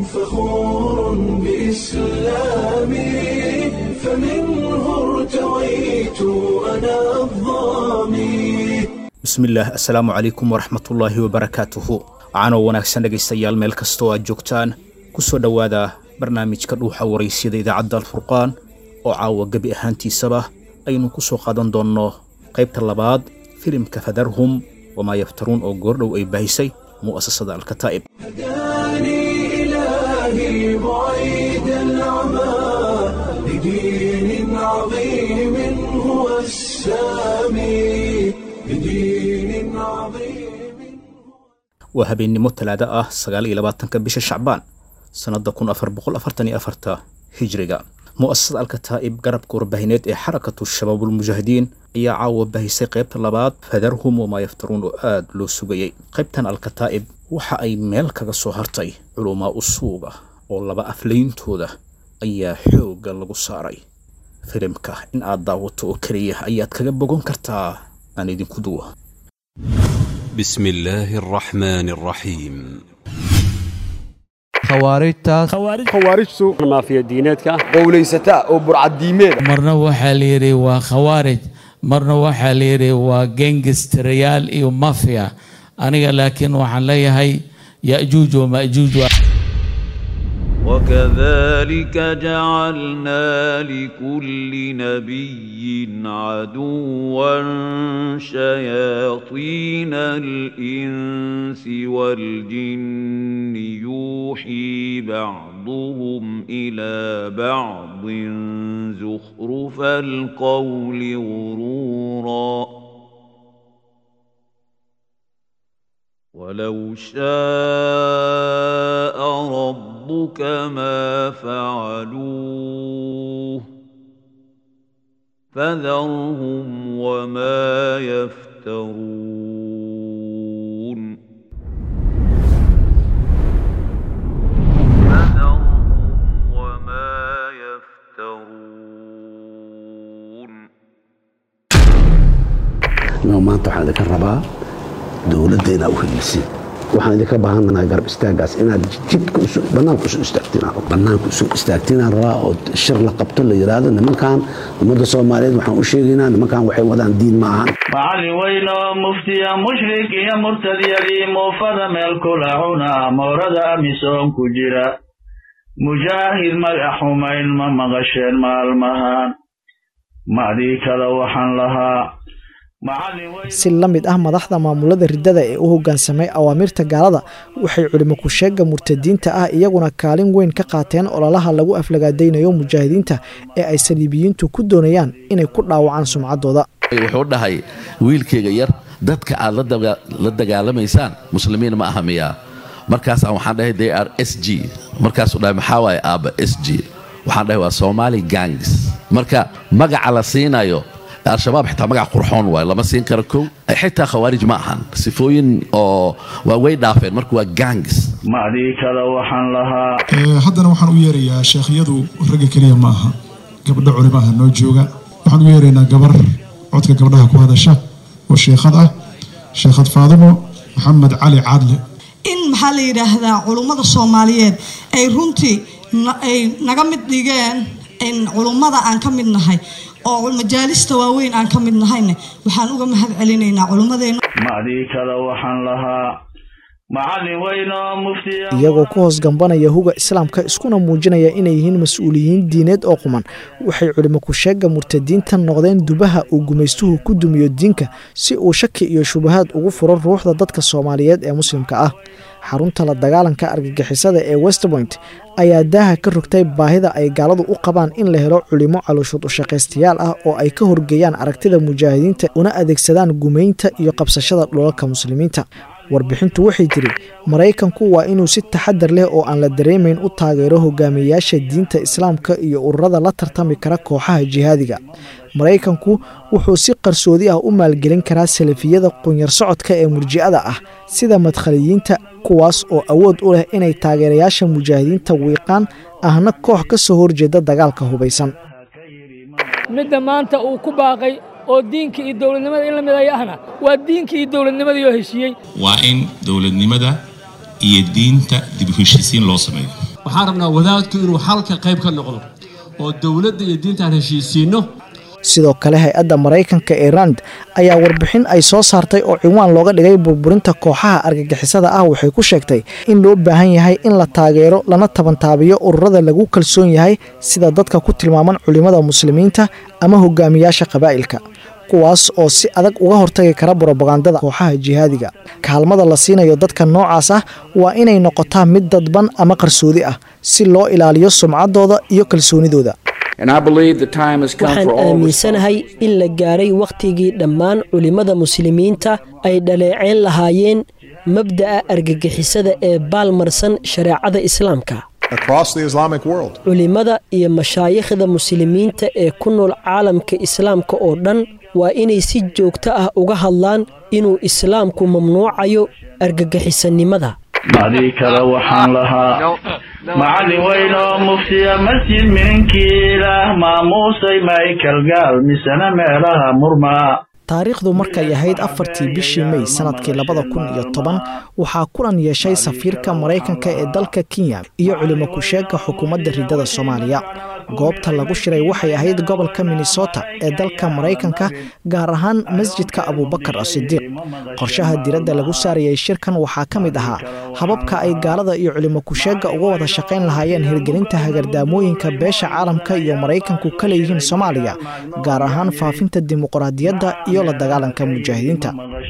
فخور بإسلامي فمنه ارتويت أنا الظامي bismillaah assalaamu calaykum waraxmatullaahi wabarakaatuhu caanow wanaagsan dhegaystayaal meel kastoo aad joogtaan ku soo dhowaada barnaamijka dhuuxa waraysyada idaacadda alfurqaan oo caawa gebi ahaantiisaba aynu ku soo qaadan doonno qaybta labaad filimka fadarhum wamaa yaftaruun oo goordhow ay baahisay mu'asasada alkataa'ib هداني إلهي بعيد العمى لدين عظيم هو السامي لدين عظيم waa habeennimo talaado ah sagaal iyo labaatanka bisha shacbaan sannadda kun afar boqol afartan iyo afarta hijriga mu'asasada alkataa'ib garabka warbaahineed ee xarakatu shabaabulmujaahidiin ayaa caawa baahisay qaybta labaad fadarhum wamaa yaftaruun oo aad loo sugayey qaybtan alkataa'ib waxa ay meel kaga soo hartay culumaa usuuga oo laba aflayntooda ayaa xoogga lagu saaray filimka in aad daawato oo keliya ayaad kaga bogon kartaa aan idinku duwa بسم الله الرحمن الرحيم khawaarijtaas khawaarijtu maafiya diineedka ah qowlaysataa oo burcaddiimeed marna waxaa la yidhi waa khawaarij marna waxaa la yidhi waa gengistarayaal iyo mafia aniga laakiin waxaan leeyahay ya'juuj wama'juuj وكذلك جعلنا لكل نبي عدوا شياطين الانس والجن يوحي بعضهم الى بعض زخرف القول غرورا ولو شاء ربك ما فعلوه فذرهم وما يفترون فذرهم وما يفترون inuu maanta waxaan idinka rabaa dowladda inaa u helisin waxaan idinka baahanahay garab istaagaas inaad jidka banaanka usoo istaagtiin banaanka usoo istaagtiinaan rabaa oo shir la qabto la yidhaahdo nimankan ummadda soomaaliyeed waxaan u sheegaynaa nimankan waxay wadaan diin ma ahan macallin weyn oo muftiya mushrik iyo murtadyadii muufada meel kula cuna moorada amisoon ku jira mujaahid magac xumayn ma maqasheen maalmahan macdii kale waxaan lahaa macallin weyn si la mid ah madaxda maamulada riddada ee u hoggaansamay awaamirta gaalada waxay culimo ku-sheegga murtadiinta ah iyaguna kaalin weyn ka qaateen ololaha lagu aflagaadaynayo mujaahidiinta ee ay saliibiyiintu ku doonayaan inay ku dhaawacaan sumcaddooda wuxuu dhahay wiilkayga yar dadka aad la dagaalamaysaan muslimiin ma aha miyaa markaasaan waxaan dhahay they are s g markaasuu dhahay maxaa waaye aabba s g waxaan dhahay waa somali gangs marka magaca la siinayo al-shabaab xitaa magac qurxoon waayo lama siin karo kow xitaa khawaarij ma ahan sifooyin oo waa way dhaafeen marka waa gangs macdii kale waxaan lahaa haddana waxaan u yeerayaa sheekhyadu ragga keliya ma aha gabdho culimaha noo jooga waxaan u yeeraynaa gabar codka gabdhaha ku hadasha oo sheekhad ah sheekhad faadimo maxamed cali caadle in maxaa la yidhaahdaa culummada soomaaliyeed ay runtii ay naga mid dhigeen in culummada aan ka mid nahay oo majaalista waaweyn aan ka mid nahayne waxaan uga mahad celinaynaa culummadeenna macdii kale waxaan lahaa macallin weyn oo muftiya iyagoo ku hoos gambanaya huga islaamka iskuna muujinaya inay yihiin mas-uuliyiin diineed oo quman waxay culimo ku-sheegga murtadiinta noqdeen dubaha uu gumaystuhu ku dumiyo diinka si uu shaki iyo shubahaad ugu furo ruuxda dadka soomaaliyeed ee muslimka ah xarunta la dagaalanka argagixisada ee westpoint ayaa daaha ka rogtay baahida ay gaaladu u qabaan in la helo culimo calooshood ushaqaystayaal ah oo ay ka horgeeyaan aragtida mujaahidiinta una adeegsadaan gumaynta iyo qabsashada dhulalka muslimiinta warbixintu waxay tiri maraykanku waa inuu si taxadar leh oo aan la dareemayn u taageero hogaamiyayaasha diinta islaamka iyo ururada la tartami kara kooxaha jihaadiga maraykanku wuxuu si qarsoodi ah u maalgelin karaa salafiyada qunyar socodka ee murji'ada ah sida madkhaliyiinta kuwaas oo awood u leh inay taageerayaasha mujaahidiinta wiiqaan ahna koox ka soo horjeeda dagaalka hubaysan midda maanta uu ku baaqay oo diinka iyo dowladnimada in la midaya ahna waa diinka iyo dowladnimadii oo heshiiyey waa in dowladnimada iyo diinta dib u heshiisiin loo sameeyo waxaan rabnaa wadaadku inuu xalka qayb ka noqdo oo dowladda iyo diintaan heshiisiinno sidoo kale hay-adda maraykanka ee rand ayaa warbixin ay soo saartay oo ciwaan looga dhigay burburinta kooxaha argagixisada ah waxay ku sheegtay in loo baahan yahay in la taageero lana tabantaabiyo ururada lagu kalsoon yahay sida dadka ku tilmaaman culimmada muslimiinta ama hogaamiyaasha qabaa'ilka kuwaas oo si adag uga hortagi kara brobagandada kooxaha jihaadiga kaalmada la siinayo dadka noocaas ah waa inay noqotaa mid dadban ama qarsoodi ah si loo ilaaliyo sumcaddooda iyo kalsoonidooda waxaan aaminsanahay in la gaaray wakhtigii dhammaan culimmada muslimiinta ay dhaleeceen lahaayeen mabda'a argagixisada ee baalmarsan shareecada islaamka culimmada iyo mashaayikhda muslimiinta ee ku nool caalamka islaamka oo dhan waa inay si joogto ah uga hadlaan inuu islaamku mamnuucayo argagixisanimada macdii kale waxaan lahaa macallin weyn oo muftiya masjid mininkiilah maamuusay michael gaal misena meelaha murmaa taariikhdu markay ahayd afartii bishii mey sanadkii labada kun iyo toban waxaa kulan yeeshay safiirka maraykanka ee dalka kenya iyo culimo ku-sheegga xukuumadda riddada soomaaliya goobta lagu shiray waxay ahayd gobolka minnesota ee dalka maraykanka gaar ahaan masjidka abubakar asidiiq qorshaha diradda lagu saarayay shirkan waxaa ka mid ahaa hababka ay gaalada iyo culimo ku-sheegga uga wada shaqayn lahaayeen hirgelinta hagardaamooyinka beesha caalamka iyo maraykanku ka leeyihiin soomaaliya gaar ahaan faafinta dimuqraadiyadda iyo la dagaalanka mujaahidiinta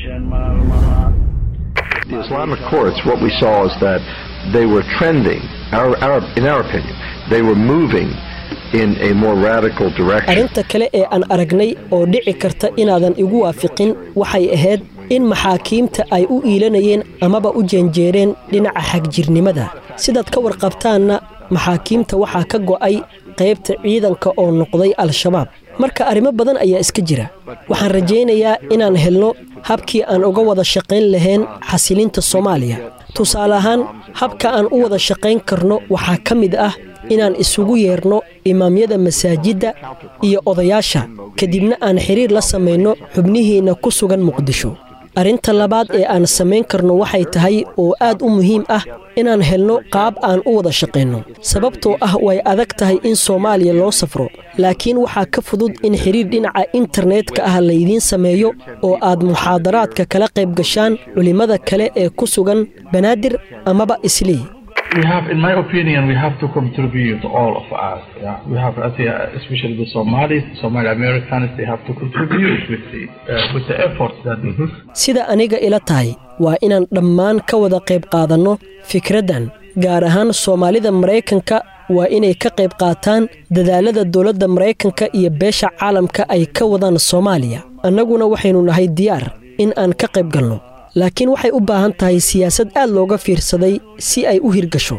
The Islamic courts, what we saw is that they were trending, our, our, in our opinion, they were moving in a more radical direction. arrinta kale ee aan aragnay oo dhici karta inaadan igu waafiqin waxay ahayd in maxaakiimta ay u iilanayeen amaba u jeenjeereen dhinaca xagjirnimada sidaad ka warqabtaanna maxaakiimta waxaa ka go'ay qaybta ciidanka oo noqday al-shabaab marka arrimo badan ayaa iska jira waxaan rajaynayaa inaan helno habkii aan uga wada shaqayn lahayn xasilinta soomaaliya tusaale ahaan habka aan u wada shaqayn karno waxaa ka mid ah inaan isugu yeerno imaamyada masaajidda iyo odayaasha kadibna aan xiriir la samayno xubnihiinna ku sugan muqdisho arrinta labaad ee aan samayn karno waxay tahay oo aad u muhiim ah inaan helno qaab aan u wada shaqayno sababtoo ah way adag tahay in soomaaliya loo safro laakiin waxaa ka fudud in xiriir dhinaca internetka ah laydiin sameeyo oo aad muxaadaraadka kala qayb gashaan culimmada kale ee ku sugan banaadir amaba islii we have, in my opinion, we have to contribute, all of us. Yeah? We have, I think, uh, especially the Somalis, Somali Americans, they have to contribute with the, uh, with the efforts that sida aniga ila tahay waa inaan dhammaan ka wada qayb qaadanno fikraddan gaar ahaan soomaalida maraykanka waa inay ka qayb qaataan dadaalada dowladda maraykanka iyo beesha caalamka ay ka wadaan soomaaliya annaguna waxaynu nahay diyaar in aan ka qayb galno laakiin waxay u baahan tahay siyaasad aad looga fiirsaday si ay u hirgasho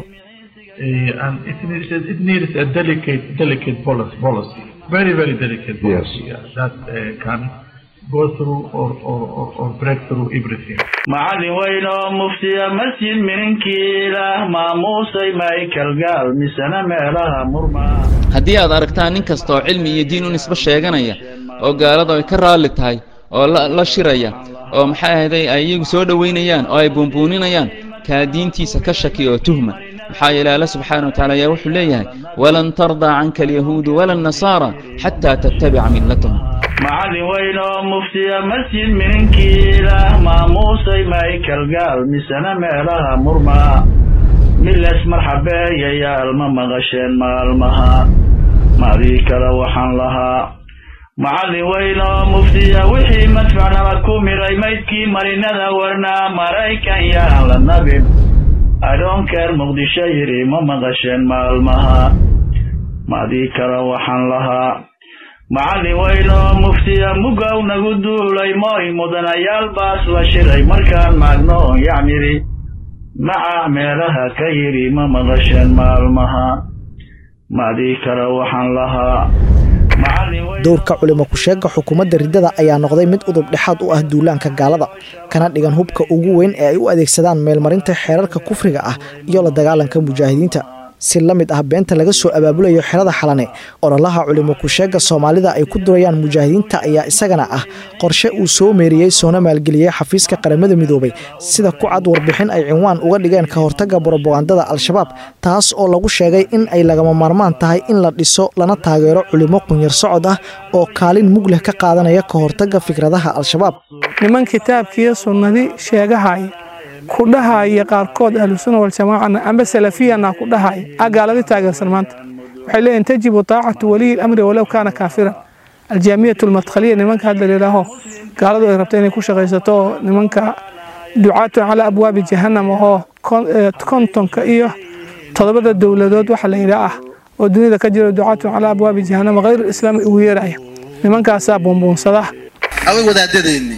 Uh, and it needs, it needs a delicate, delicate policy, policy. very, very delicate policy yeah, that uh, can go through or, or, or, or break through everything. macallin weyn oo muftiya masjid mininkiilah maamuusay michael gaal misena meelaha murmaa haddii aad aragtaan nin kasta oo cilmi iyo diin u nisbo sheeganaya oo gaaladu ay ka raalli tahay oo la la shiraya oo maxay ahayday ay iyagu soo dhowaynayaan oo ay buunbuuninayaan kaa diintiisa ka shaki oo tuhma maxaa yeele alla subxaana wa tacaala ayaa wuxuu leeyahay walan tardaa canka alyahuudu wala annasaara xataa tattabica millatahum macallin weyn oo muftiya masjid mininkiilah maamuusay michael gaal misena meelaha murmaa miles marxabeeyayaal ma maqasheen maalmaha maadii kale waxaan lahaa macallin weyn oo muftiya wixii madfac nala ku miray maydkii marinada warnaa maraykan yaan la nabin adhoonkeer muqdisho yidhi ma maqasheen maalmaha maadii kale waxaan lahaa macallin weyn oo muftiya mugow nagu duulay mooy mudanayaal baas la shiray markaan maagno yacnidhi maca meelaha ka yidhi ma maqasheen maalmaha maadii kale waxaan lahaa dowrka culimo ku-sheegga xukuumadda riddada ayaa noqday mid udub dhexaad u ah duulaanka gaalada kana dhigan hubka ugu weyn ee ay u adeegsadaan meelmarinta xeerarka kufriga ah iyo la dagaalanka mujaahidiinta si la mid ah beenta laga soo abaabulayo xerada xalane ololaha culimo kusheega soomaalida ay ku durayaan mujaahidiinta ayaa isagana ah qorshe uu soo meeriyey soona maalgeliyey xafiiska qaramada midoobay sida ku cad warbixin ay cinwaan uga dhigeen ka hortaga brobagandada al-shabaab taas oo lagu sheegay in ay lagama maarmaan tahay in la dhiso lana taageero culimo qunyar socod ah oo kaalin mug leh ka qaadanaya ka hortaga fikradaha al-shabaab niman kitaabkiiyo sunnadii sheegahaya ku dhahaya qaarkood ahlusuna waljamaacana amba salafiyana ku dhahaya a gaaladi taageersan maanta waxay leeyihin tajibu taacatu waliyi lamri walow kaana kaafiran aljaamiyatu almadkhaliya nimanka hadda layidhaaho gaaladu ay rabta inay ku shaqaysato oo nimanka ducaatun calaa abwaabi jahannam oo kontonka iyo todobada dowladood waxa layidhaa ah oo dunida ka jira ducaatun calaa abwaabi jahannam hayr islaami ugu yeeraya nimankaasaa buunbuunsada awa wadaadadeeni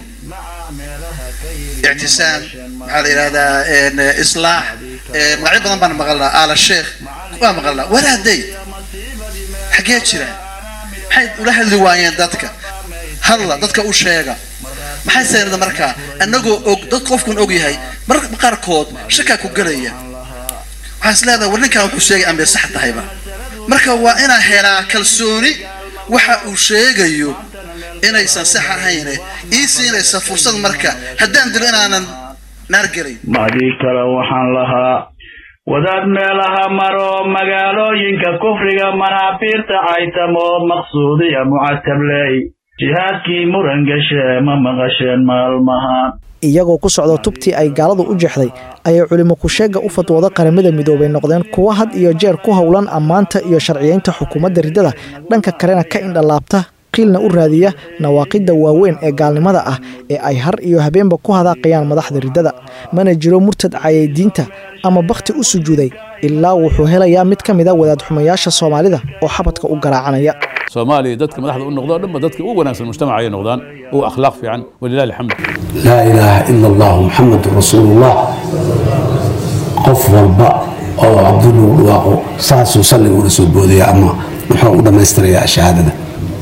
ictisaam maxaa la yidhahdaa islaax magacyo badan baan maqalnaa aala sheekh waa maqalnaa walaaday xaggee jiraan maxay ula hadli waayeen dadka hadla dadka u sheega maxay seenada markaa annagoo og dad qofkun og yahay mararka qaarkood shakaa ku gelaya waxaan is leedahay war ninkan wuxuu sheegay ambee sax tahayba marka waa inaan helaa kalsooni waxa uu sheegayo inaysan sax ahayne ii siinaysa fursad marka haddaan dilo inaanan naar gelay macdii kale waxaan lahaa wadaad meelaha maro magaalooyinka kufriga manaafiirta caytamo maqsuudiya mucatabley jihaadkii muran gashe ma maqasheen maalmahan iyagoo ku socda tubtii ay gaaladu u jeexday ayay culimo kusheega u fatwooda qaramada midoobay noqdeen kuwo had iyo jeer ku howlan ammaanta iyo sharciyeynta xukuumadda riddada dhanka kalena ka indhalaabta qiilna u raadiya nawaaqidda waaweyn ee gaalnimada ah ee ay har iyo habeenba ku hadaaqayaan madaxda riddada mana jiro murtad cayay diinta ama bakhti u sujuuday ilaa wuxuu helayaa mid ka mida wadaad xumayaasha soomaalida oo xabadka u garaacanaya soomaaliya dadka madaxda u noqdo dhanba dadka ugu wanaagsan mujtamaca ay noqdaan ugu akhlaaq fiican walilahi alxamd laa ilaaha ila allah muxamedun rasuulullah qof walba oo cabdullu dhawaaqo saasuu salliga ula soo boodaya ama muxuu u dhammaystirayaa shahaadada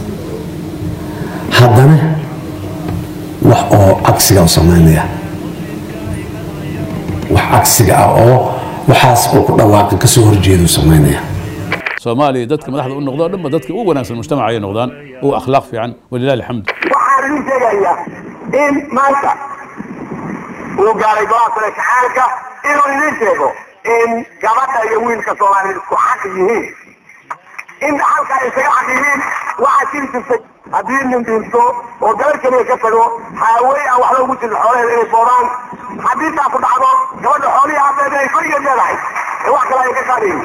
haddana wax oo cagsiga u samaynaya wax cagsiga ah oo waxaas uu ku dhawaaqi kasoo horjeedu samaynaya soomaaliya dadka madaxda u noqdo dhanba dadka ugu wanaagsan mujtamaca ay noqdaan ugu akhlaaq fiican walilahi alxamd waxaan idin sheegayaa in maanta uu gaaray golaha sare kacaanka inuu idin sheego in gabadha iyo wiilka soomaaliyeed isku xaq yihiin in halka ay isaga xaq yihiin waxaa jiri jirtay haddii nin dhinto oo gabar keliya ka tago haawey aan waxba ugu jirin xoolaheeda inay boodaan haddii taa ku dhacdo gabadha xoolihii aabeed ay keligeed leedahay ee wax kale ay ka qaadayin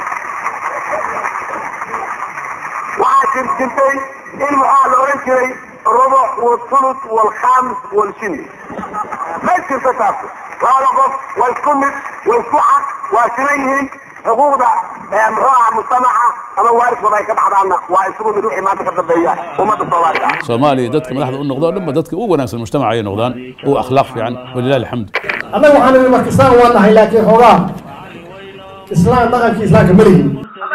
waxaa jir jirtay in maxaa la oran jiray rubuc walthuluth walkhaamis walshini ma jirto taas labada qof waa isku mid waa isku xaq waa siman yihiin xuquuqda muxuu aha mujtamaca ama waarisooda ay ka baxdaanna waa isugu mid wixii maanta ka dambeeya ummadda soomaalida soomaaliya dadka madaxda u noqdo dhanba dadka ugu wanaagsan mujtamaca ay noqdaan ugu akhlaaq fiican walilahi alxamd annaga waxaan idhi marka islaan waa nahay laakiin xoogaa islaan dhaqankii islaamka ma lihin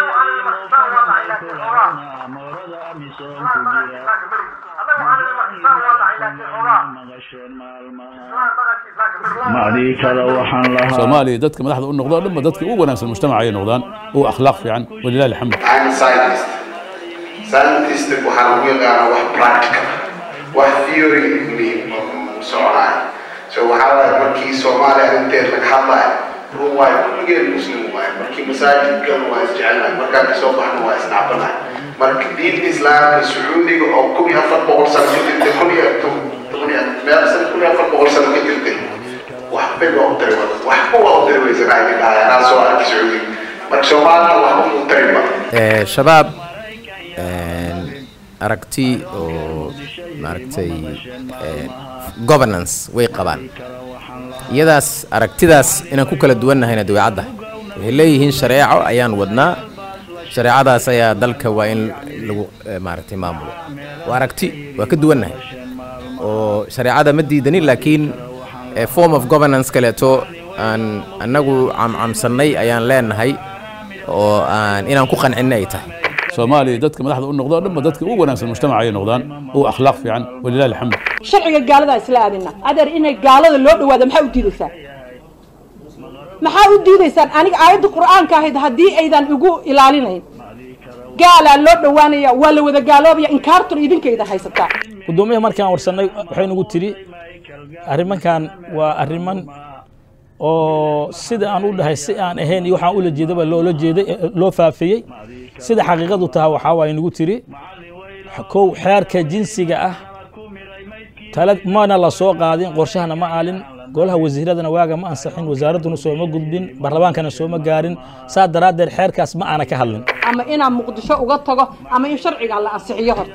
macdii kale waxaan lahaa soomaaliya dadka madaxda u noqdo dhanba dadka ugu wanaagsan mujtamaca ay noqdaan ugu akhlaaq fiican walilahi alxamd I'm a scientist. Scientist waxaa lagu yaqaanaa wax practical wax theory mi soconaayo so waxaa waaye markii soomaaliya arrinteed laga hadlaayo run waayo kulligeen muslim waaye markii masaajidkan waa isjecelnahay markaan kasoo baxno waa isnacbanahay marka diinta islaamka sacuudiga oo kun iyo afar boqol sano ka jirtay kun iyo toban iyo meel sano kun iyo afar boqol sano ka jirtay waxbay waa u tari waxba waa u tari weysanahay nin dhahay anaa soo arkay sacuudiga marka soomaalina waxba mu tarinba shabaab aragti oo maaragtay governance way qabaan iyadaas aragtidaas inaan ku kala duwannahayna dabeecadda waxay leeyihiin shareeco ayaan wadnaa shareecadaas ayaa dalka waa in lagu maaragtay maamulo waa aragti waa ka duwannahay oo shareecada ma diidanin laakiin form of governance kaleeto aan annagu camcamsannay ayaan leenahay oo aan inaan ku qancinna ay tahay soomaaliya dadka madaxda u noqdo dhanba dadka ugu wanaagsan mujtamaca ay noqdaan ugu akhlaaq fiican walilahi alxamd sharciga gaalada isla aadina adeer inay gaalada loo dhawaado maxaa u diidaysaa maxaa u diidaysaan aniga aayadda qur'aanka ahayd haddii aydan igu ilaalinayn gaalaa loo dhowaanaya waa la wada gaaloobaya inkaartun idinkayda haysataa gudoomiyaha markaan warsanay waxay nagu tiri arrimankan waa arriman oo sida aan u dhahay si aan ahayn iyo waxaan ula jeedaba loola jeeday loo faafiyey sida xaqiiqadu tahay waxaa waaye nagu tiri kow xeerka jinsiga ah tala mana la soo qaadin qorshahana ma aalin golaha wasiiradana waaga ma ansaxin wasaaradduna sooma gudbin baarlamaankana sooma gaarin saa daraaddeed xeerkaas ma aana ka hadlin ama inaan muqdisho uga tago ama in sharciga la ansixiyo horta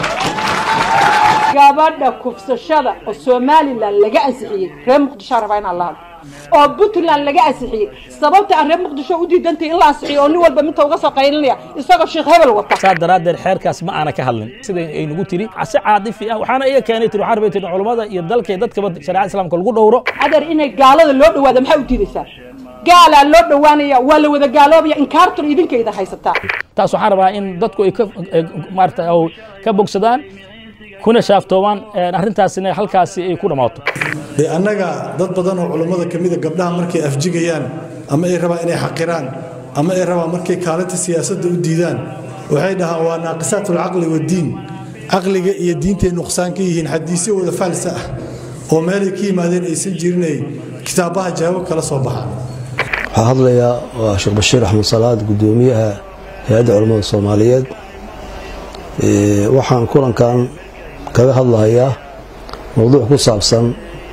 gabadha kufsashada oo somalilan laga ansixiyey reer muqdisho rabaa inaan la hadlo oo puntland laga ansixiyey sababta aan reer muqdisho u diidantay in la ansixiyo oo nin walba minta uga soo qaylinaya isagoo sheekh hebel wata saa daraaddeed xeerkaas ma aana ka hadlin sida ay nagu tiri si caadifi ah waxaana iga keenay tiri waxaan rabay tiri culammada iyo dalka iyo dadkaba shareecada islaamka lagu dhowro adeer inay gaalada loo dhawaado maxaa u diidaysaa gaalaa loo dhowaanaya waa la wada gaaloobaya inkaartun idinkayda haysataa taas waxaan rabaa in dadku ay ka maarata ka bogsadaan kuna shaaftoobaan arrintaasina halkaasi ay ku dhammaato dee annaga dad badan oo culummada ka mida gabdhaha markay afjigayaan ama ay rabaan inay xaqiraan ama ay rabaan markay kaalinta siyaasadda u diidaan waxay dhahaan waa naaqisaat alcaqli waddiin caqliga iyo diintay nuqsaan ka yihiin xadiisyo wada faalsa ah oo meelay ka yimaadeen aysan jirinay kitaabaha jawaab kala soo baxaan waxaa hadlayaa waa sheekh bashiir axmed salaad gudoomiyaha hay-adda culammada soomaaliyeed waxaan kulankan kaga hadlahayaa mowduuc ku saabsan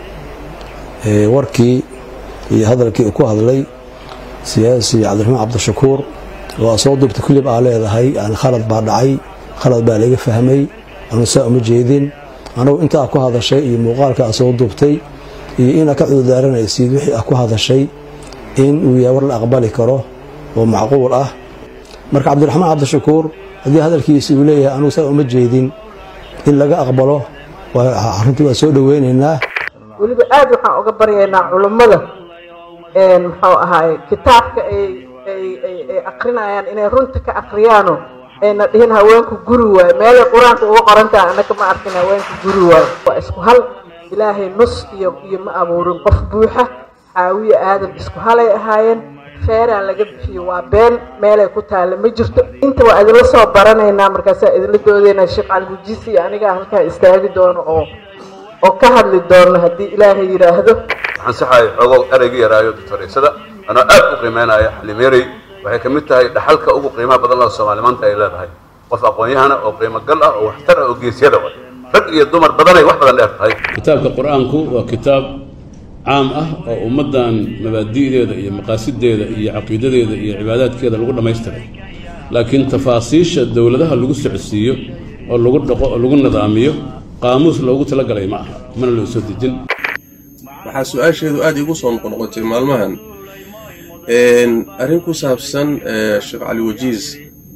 warkii iyo hadalkii uu ku hadlay siyaasi cabdiraxmaan cabdishakuur oo aa soo duubtay kulib aa leedahay yani khalad baa dhacay khalad baa laga fahmay anu saa uma jeedin anugu intaa ku hadashay iyo muuqaalka aa soo duubtay iyo inaa ka cudurdaaranaysid wixii aa ku hadashay in uu yahay war la aqbali karo oo macquul ah marka cabdiraxmaan cabdishakuur haddii hadalkiisi uu leeyahay anugu saa uma jeedin in laga aqbalo arrintii waa soo dhoweynaynaa weliba aad waxaan uga baryaynaa culummada muxuu ahaay kitaabka ay ay ay ay akrinayaan inay runta ka akriyaano ayna dhihin haweenku guri waayo meelay qur-aanka uga qoran tahay annaka ma arkin haweenku guri waayo waa isku hal ilaahay nus iyo iyo ma abuurin qof buuxa xaawiye aadan isku halay ahaayeen feeraan laga bixiyo waa been meelay ku taalla ma jirto inta waa idinla soo baranaynaa markaasaa idinla doodaynaa sheekh caligujiisi iyo anigaa halkaa istaagi doono oo oo ka hadli doono haddii ilaahay yidhaahdo waxaan saxahay xogow ereyga yaraayo doctoreysada anoo aad u qiimeynaya xalimeerey waxay ka mid tahay dhaxalka ugu qiimaha badan loo soomaali maanta ay leedahay qof aqoon-yahana oo qiimo gal ah oo waxtar ah oo geesyada wa rag iyo dumar badanay wax badan dheer tahay kitaabka qur-aanku waa kitaab caam ah oo ummaddan mabaadi'deeda iyo maqaasideeda iyo caqiidadeeda iyo cibaadaadkeeda lagu dhammaystiray laakiin tafaasiisha dowladaha lagu socodsiiyo oo lagu dhaqo oo lagu nidaamiyo qaamuus loogu talagalay ma aha mana loo soo dejin waxaa su-aasheedu aada iigu soo noqnoqotay maalmahan arrin ku saabsan sheekh cali wajiis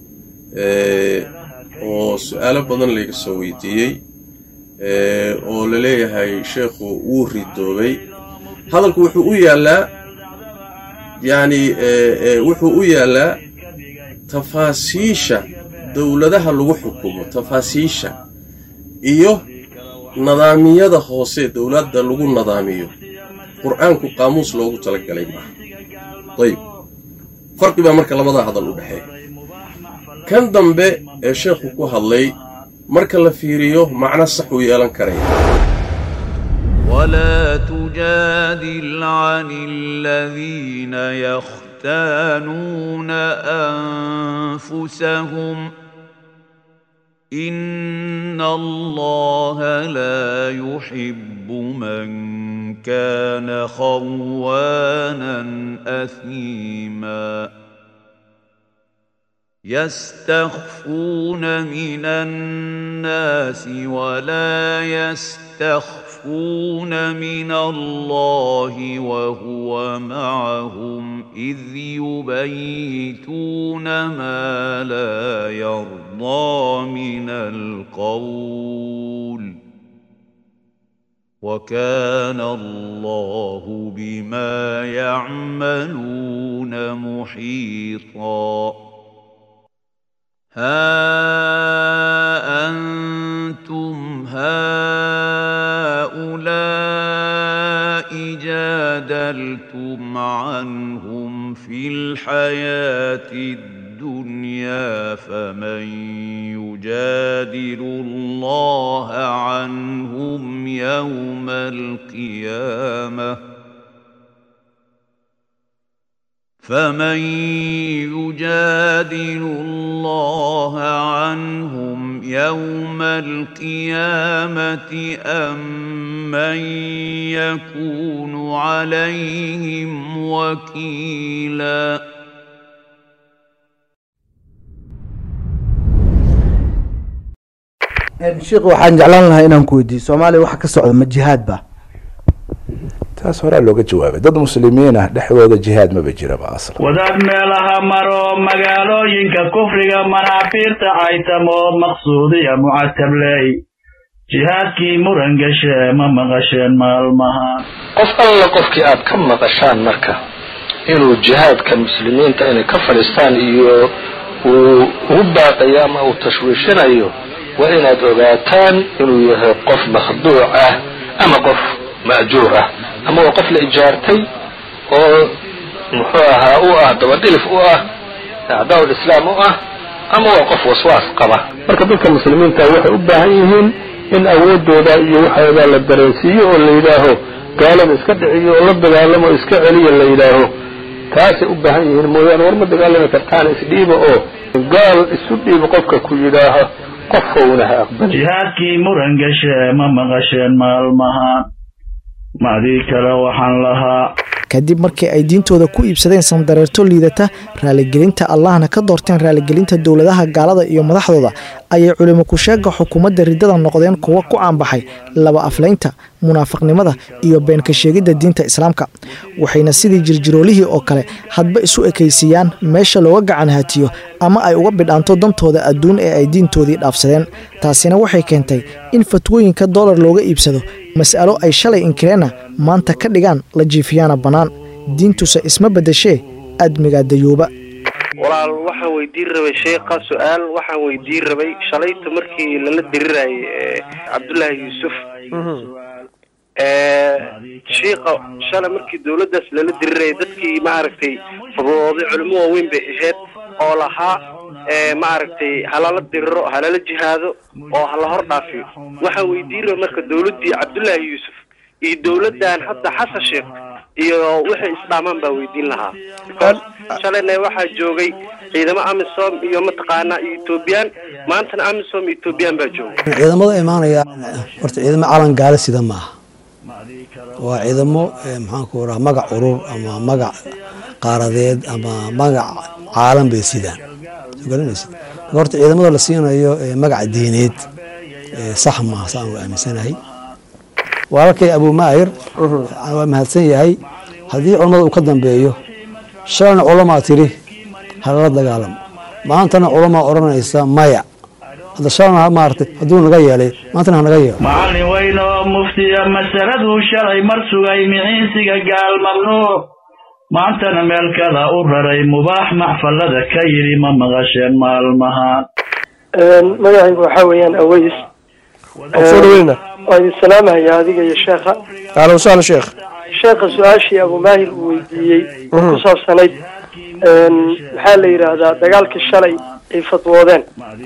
oo su-aalo badan layga soo weydiiyey oo la leeyahay sheekhu wuu ridoobay hadalku wuxuu u yaallaa yacni wuxuu u yaallaa tafaasiisha dowladaha lagu xukumo tafaasiisha iyo nadaamiyada hoose dowladda lagu nadaamiyo qur-aanku qaamuus loogu talagalay maaha ayib farqi baa marka labadaa hadal u dhexeeya kan dambe ee sheekhu ku hadlay marka la fiiriyo macno sax uu yeelan karaya ولا تجادل عن الذين يختانون أنفسهم إن الله لا يحب من كان خوانا أثيما يستخفون من الناس ولا يستخفون من الله وهو معهم إذ يبيتون ما لا يرضى من القول وكان الله بما يعملون محيطا ها أنتم هؤلاء جادلون سألتم عنهم في الحياة الدنيا فمن يجادل الله عنهم يوم القيامة فمن يجادل الله عنهم يوم القيامة أم من يكون عليهم وكيلا sheekh waxaan jeclaan lahaa inaan ku weydiiyo soomaaliya waxa ka socda ma jihaad ba taas horaa looga jawaabay dad muslimiin ah dhexdooda jihaad maba jiraba aslan wadaad meelaha maro magaalooyinka kufriga manaafiirta caytamo maqsuudiya mucatabley jihaadkii muran gashe ma maqasheen maalmahan qof alla qofkii aad ka maqashaan marka inuu jihaadka muslimiinta inay ka fadhiistaan iyo uu ugu baaqayo ama uu tashwiishinayo waa inaad ogaataan inuu yahay qof makhduuc ah ama qof ma'juur ah ama waa qof la ijaartay oo muxuu ahaa u ah dabadhilif u ah acdaa'ul islaam u ah ama waa qof waswaas qaba marka dadka muslimiinta waxay u baahan yihiin in awoodooda iyo waxooda la dareensiiyo oo la yidhaaho gaalada iska dhiciyo oo la dagaalamo iska celiya la yidhaaho taasay u baahan yihiin mooyaane war ma dagaalami kartaan isdhiiba oo gaal isu dhiiba qofka ku yidhaaho qofowna ha aqbali jihaadkii muran gashe ma maqasheen maalmahan macdii kale waxaan lahaa kadib markii ay diintooda ku iibsadeen sandareerto liidata raaligelinta allahna ka doorteen raaligelinta dowladaha gaalada iyo madaxdooda ayay culimo ku-sheega xukuumadda riddada noqdeen kuwa ku caanbaxay laba aflaynta munaafiqnimada iyo beenka sheegidda diinta islaamka waxayna sidii jirjiroolihii oo kale hadba isu ekaysiiyaan meesha looga gacan haatiyo ama ay uga bidhaanto dantooda adduun ee ay diintoodii dhaafsadeen taasina waxay keentay in fatwooyinka doolar looga iibsado mas'alo ay shalay inkireenna maanta ka dhigaan la jiifiyaana bannaan diintuse isma beddeshee admigaa dayuuba walaal waxaan weydiin rabay sheekha su-aal waxaan weydiin rabay shalayta markii lala dirirayay cabdullaahi yuusuf shiika shalay markii dowladdaas lala dirirayay dadkii maaragtay fududooday culimo waaweyn bay ahayd oo lahaa maaragtay halala diriro halala jihaado oo hala hor dhaafiyo waxaan weydiin rabay marka dowladdii cabdullaahi yuusuf iyo dowladdan hadda xasan sheekh iyo waxay isdhaamaan baa weydiin lahaa shalayna waxaa joogay ciidamo amisom iyo mataqaanaa iyo ethoobiyan maantana amisom iyo ethoobiyan baa joogay ciidamada imaanaya horta ciidamo calan gaala sida maaha waa ciidamo maxaanku raha magac urur ama magac qaaradeed ama magac caalam bay sidaan soo garanaysid marka horta ciidamada la siinayo magac diineed sax maaha saan u aaminsanahay walaalkay abumaahir waa mahadsan yahay haddii culammada uu ka dambeeyo shalayna culamaa tiri halala dagaalamo maantana culamaa odhanaysa maya hadda shalayna maaragtay hadduu naga yeelay maantana hanaga yeelo macallin weyn oo muftiya masaladuu shalay mar sugay miciinsiga gaal mamnuuc maantana meel kada u raray mubaax maxfalada ka yidhi ma maqasheen maalmahan magacaygu waxaa weeyaan aways soo dhaweyna waa idin salaamahaya adiga iyo sheekha ahlan wasahlan sheekh sheekha su-aashii abumaahir uu weydiiyey oo ku saabsanayd maxaa la yidhaahdaa dagaalkii shalay ay fadwoodeen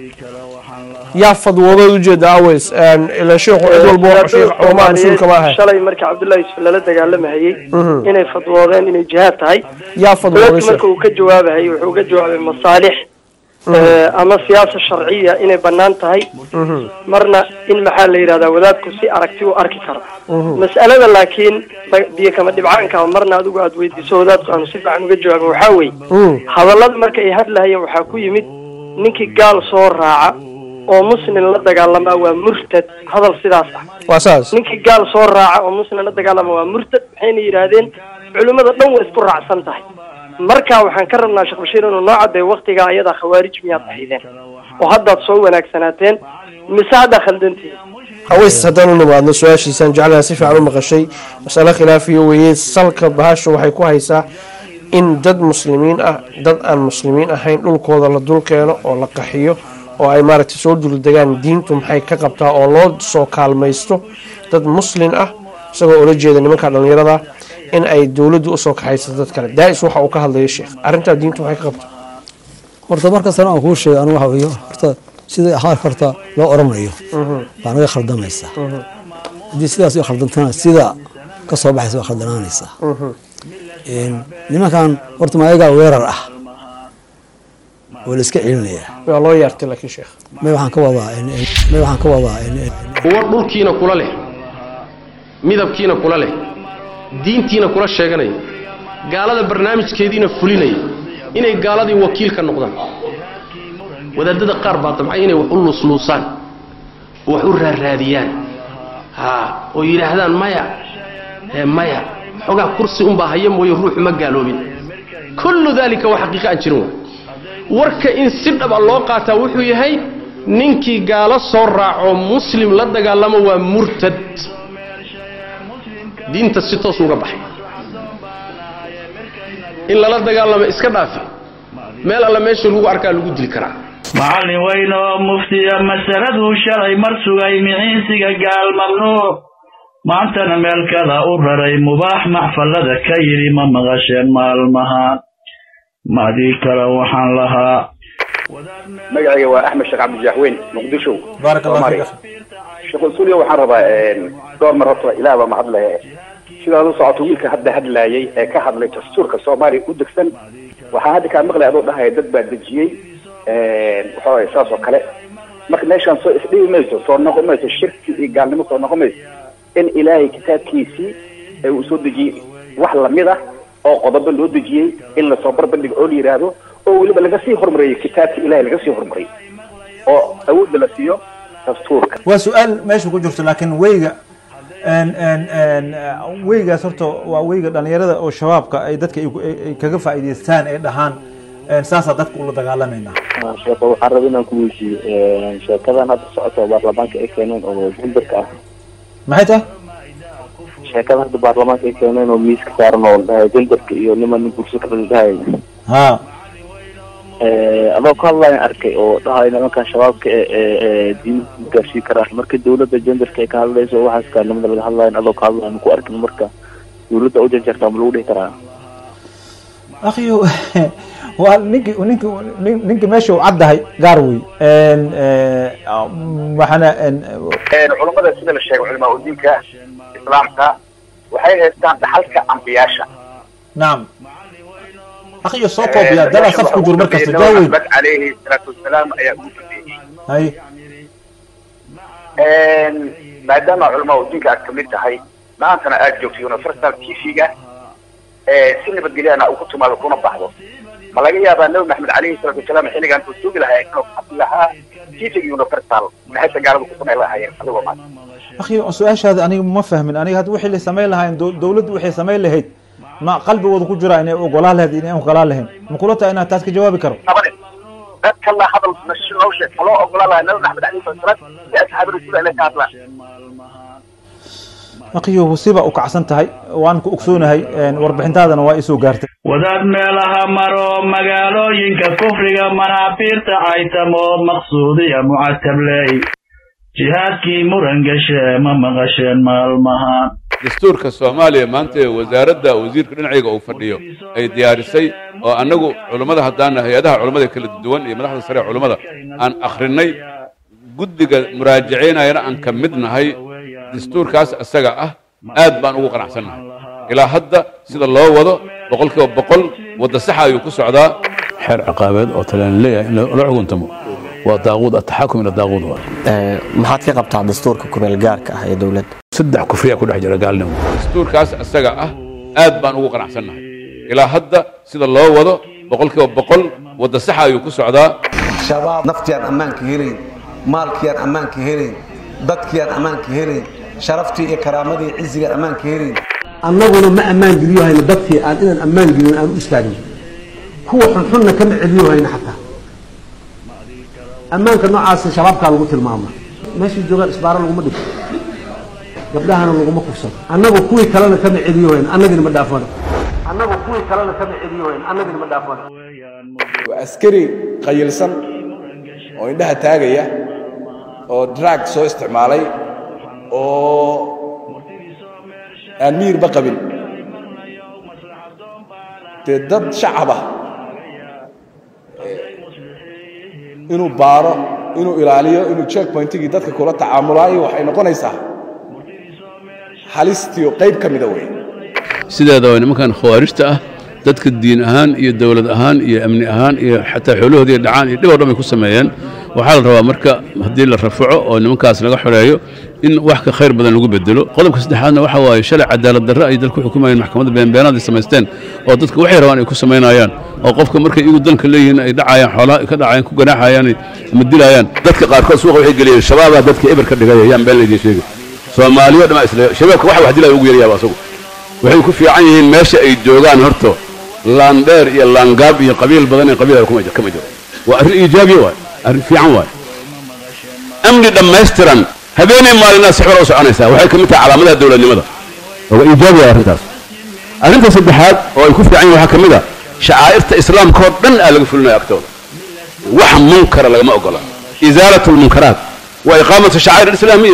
yaa fadwoodood ujeeda aways ila sheekhu cid walba waa sheekh culamaa rasuulka ma ahay shalay markii cabdullahi yusuf lala dagaalamahayey inay fadwoodeen inay jihaad tahay yaa fadwooday wadaadku marka uu ka jawaabahayay wuxuu uga jawaabay masaalix ama siyaasa sharciya inay bannaan tahay marna in maxaa la yidhahdaa wadaadku si aragti u arki karo mas'alada laakiin biyo kama dhibcaanka marna adigu aad weydiiso wadaadku aanu si fiican uga jawaabin waxaa weeye hadallada marka ay hadlahayeen waxaa ku yimid ninkii gaal soo raaca oo muslim la dagaalama waa murtad hadal sidaas ah waa saas ninkii gaal soo raaca oo muslim la dagaalama waa murtad waxayna yidhaahdeen culimmada dhan way isku raacsan tahay marka waxaan ka rabnaa sheekh bashiir inuu noo caddeeyo waktigaa ayadaa khawaarij miyaad ahaydeen oo haddaad soo wanaagsanaateen mise haddaa khaldantihin haweys haddaan u nimaadno su-aashiisaan jeclaha si fiican u maqashay masale khilaafiyo weeye salka bahasha waxay ku haysaa in dad muslimiin ah dad aan muslimiin ahayn dhulkooda la dul keeno oo la qaxiyo oo ay maaragtay soo duldegaan diintu maxay ka qabtaa oo loo soo kaalmaysto dad muslin ah isagoo ula jeeda nimanka dhallinyarada in ay dowladdu usoo kaxaysato dad kale daa'is waxa uu ka hadlayo sheekh arrintaa diintu waxay ka qabta horta markastana aan kuu sheegay anigu waxa weeye horta sida ahaarka horta loo oranayo baa naga khaldamaysa haddii sidaas u khaldantana sida ka soo baxaysa waa khaldanaanaysa nimankan horta ma ayagaa weerar ah oo la iska celinayaa waa loo yaartay laakiin sheekh may waxaan ka wadaa may waxaan ka wadaa kuwa dhulkiina kula leh midabkiina kula leh diintiina kula sheeganaya gaalada barnaamijkeediina fulinaya inay gaaladii wakiil ka noqdaan wadaadada qaar baa damcay inay wax u luusluusaan oo wax u raarraadiyaan ha oo yidhaahdaan maya ee maya xogaa kursi unbaa haya mooye ruuxu ma gaaloobin kullu daalika waa xaqiiqa aan jirin waay warka in si dhaba loo qaataa wuxuu yahay ninkii gaalo soo raaco muslim la dagaalamo waa murtad diinta si toos uga baxay in lala dagaalamo iska dhaafi meel alla meesha lagu arkaa lagu dili karaa macallin weyn oo muftiya masaladuu shalay mar sugay miciinsiga gaal mamnuuc maantana meel kada u raray mubaax maxfallada ka yidhi ma maqasheen maalmaha maadii kale waxaan lahaa magacayga waa axmed sheekh cabdijaxweyn muqdisho baarak allah Soomaaliya. fiik sheekh usuliya waxaan rabaa dhowr mar horta ilaah baa mahad leh sidaad u socoto wiilka hadda hadlaayay ee ka hadlay dastuurka soomaaliya u degsan waxaa hadda kaa maqlay adoo dhahaya dad baa dejiyey waxa waye saas oo kale marka meeshaan soo isdhibi mayso soo noqon mayso shirki iyo gaalnimo soo noqon mayso in ilaahay kitaabkiisii ee uu soo dejiyey wax lamid ah oo qodobo loo dejiyey in lasoo barbandhigo oo la yidhaahdo oo weliba laga sii horumariyey kitaabka ilahay laga sii horumariyey oo awoodda la siiyo dastuurka waa su-aal meesha ku jirto laakiin weyga en- en- en, uh, weygaas horta waa weyga dhalinyarada oo shabaabka ay dadka ay ku- ay- ay kaga faa'iidaystaan ay dhahaan en, saasaa dadka ula dagaalamayna sheeko waxaan rabay inaan ku weydiiyo sheekadan hadda socota baarlamaanka ay keeneen oo jumberka ah maxay tahay sheekadan hadda baarlamaanka ay keeneen oo miiska saaran oo dhahay jumberka iyo niman nin kursi ka dhahay ha adoo ka hadlayan arkay oo dhahay nimankan shabaabka ee ee ee diin gaarsiin karaan marka dawladda jenderka ay ka hadlayso waxaas kaalimada laga hadlayan adoo ka hadlayan ku arkin marka dawladda u janjartaa ma lagu dhihi karaa akhiyo waa ninki ninki nin- ninki meesha uu caddahay gaar wey En, eh, waxaana en, culummada sida la sheegay culamaa udiinka islaamka waxay haystaan dhaxalka ambiyaasha nacam akhiyo soo koobiya dalaa saf ku jiro markasta jaaweyn axmed calayhi salaatu wasalaam ayaa ugu dambeeyey hay maadaama culamaa udiinka aad kamid tahay maantana aad joogto universal t v-ga si nabadgelyana uu ku timaado kuna baxdo ma laga yaabaa nabi maxamed calayhi salaatu wasalaam xilligan uu sugi lahaa inuu xasi lahaa t v-ga universal maxayse gaalada ku samay lahaayeen adigoo maanta akhiyo su-aashaada aniga ma fahmin aniga hadda wixii la samayn lahayn dow- dawladdu waxay samayn lahayd ma qalbigooda ku jira inay ogolaan lahayd inay ogolaan lahayn ma kula tahay inaad taas ka jawaabi karo dadka la hadal nasho loo sheeg ma loo ogolaan lahaa nabi maxamed calayhi salatu wasalaam si asxaabi rasuul inay ka hadlaan akhiyo wasiba u kacsan tahay waan ku ogsoonahay en, warbixintaadana waa isoo gaartay wadaad meelaha maro magaalooyinka kufriga manaafiirta caytamo maqsuudiya mucatabley jihaadkii muran gashe ma maqasheen maalmaha dastuurka soomaaliya maanta ee wasaaradda wasiirka dhinacayga uu fadhiyo ay diyaarisay oo annagu culummada haddaana hay-adaha culummada kala duwan iyo madaxda sare ee culummada aan akhrinay guddiga muraajacaynayana aan ka mid nahay dastuurkaas isaga ah aad baan ugu qanacsannahay ilaa hadda sida loo wado boqolkiiba boqol wadda saxa ayuu ku socdaa xeer ciqaabeed oo talaan leeyahay in la xukuntamo waa daaquud ataxakum ila daaquud waa maxaad ka qabtaa dastuurka kumeel gaarka ah ee dowladda saddex kufriyaa ku dhex jira gaalnimo dastuurkaas isaga ah aad baan ugu qanacsannahay ilaa hadda sida loo wado boqolkiiba boqol wadda saxa ayuu ku socdaa shabaab naftiyaan ammaanka helayn maalkiyaan ammaanka helayn dadkiyaan ammaanka helayn sharaftii iyo karaamadii iyo cizigaan ammaanka helayn annaguna ma ammaan geliyo hayno dadkii aan inaan ammaan gelin aan u istaagno kuwa xunxunna kama celiyo hayno xataa ammaanka noocaasa shabaabkaa lagu tilmaama meeshii joogaan isbaaro laguma dhigto gabdhahana laguma kufsado annagu kuwii kalena kama celiyo hayno annagina ma dhaafano annagu kuwii kalena kama celiyo hayno annagina ma dhaafano waa askari qayilsan oo indhaha taagaya oo drag soo isticmaalay oo aan miyirba qabin dee dad shacaba inuu baaro inuu ilaaliyo inuu checkpointigii dadka kula tacaamulaayo waxay noqonaysaa halistiio qayb ka mida wey sideeda waa nimankan khawaarijta ah dadka diin ahaan iyo dowlad ahaan iyo amni ahaan iyo xataa xoolahoodii dhacaan iyo dhib oo dhan bay ku sameeyeen waxaa la rabaa marka haddii la rafaco oo nimankaas laga xoreeyo in wax ka khayr badan lagu bedelo qodobka saddexaadna waxa waaye shalay cadaalad darre ay dalku xukumayeen maxkamadda beenbeenaad ay samaysteen oo dadka waxay rabaan ay ku samaynayaan oo qofka markay iyagu danka leeyihiin ay dhacayaan xoolaa ka dhacayaan ku ganaaxayaan ama dilayaan dadka qaarkood suuqa waxay geliyeen shabaabaa dadka eber ka dhigaya yaan been laydin sheegi soomaaliyo dhammaa isle shabaabka waxa wax dilaya ugu yaryaaba asagu waxay ku fiican yihiin meesha ay joogaan horto laandheer iyo laangaab iyo qabiil badan ee qabiil kama jiro waa arrin iijaabiya waay arrin fiican waay amni dhammaystiran habeenay maalinaa si xora u soconaysaa waxay ka mid tahay calaamadaha dowladnimada waa iijaabiya arrintaas arrinta saddexaad oo ay ku fiican yihin waxaa ka mid a shacaa'irta islaamka oo dhan aa laga fulinaya agtooda wax munkara lagama ogola isaalatu lmunkaraat wa iqaamatu shacaa'ir alislaamiya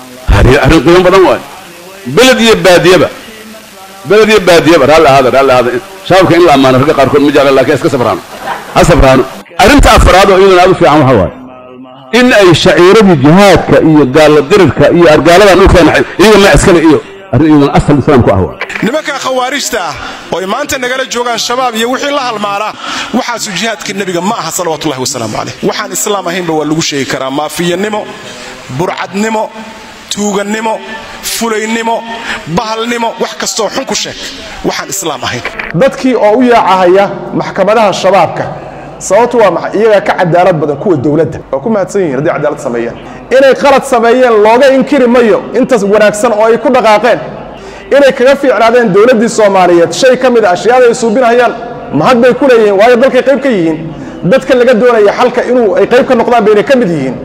arrin qiimo badan waay beled iyo baadiyaba beled iyo baadiyaba raalli ahaada raalli ahaada shabaabka in la ammaano ragga qaarkood ma jecla laakiin iska safraano ha safraano arrinta afraad oo iyaduna aad u fiican waxa waaye in ay shaciiradii jihaadka iyo gaalla dirirka iyo argaaladan dhulkeena iyaga ma iskale iyo arrin iyaduna asal islaamku ah waay nimanka khawaarijta ah oo ay maanta nagala joogaan shabaab iyo wixii la halmaanaa waxaasu jihaadka nebiga ma aha salawaatullahi wasalaamu caleyh waxaan islaam ahaynba waa lagu sheegi karaa maafiyanimo burcadnimo tuugannimo fulaynimo bahalnimo wax kastoo xun ku sheeg waxaan islaam ahayn dadkii oo u yaacahaya maxkamadaha shabaabka sababtu waa maxay iyagaa ka cadaalad badan kuwa dowladda waa ku mahadsan yihin haddii cadaalad sameeyeen inay qalad sameeyeen looga inkiri mayo intaas wanaagsan oo ay ku dhaqaaqeen inay kaga fiicnaadeen dowladdii soomaaliyeed shay ka mid a ashyaada ay suubinayaan mahad bay ku leeyihiin waayo dalkay qayb ka yihiin dadka laga doonaya xalka inuu ay qayb ka noqdaan bayna ka mid yihiin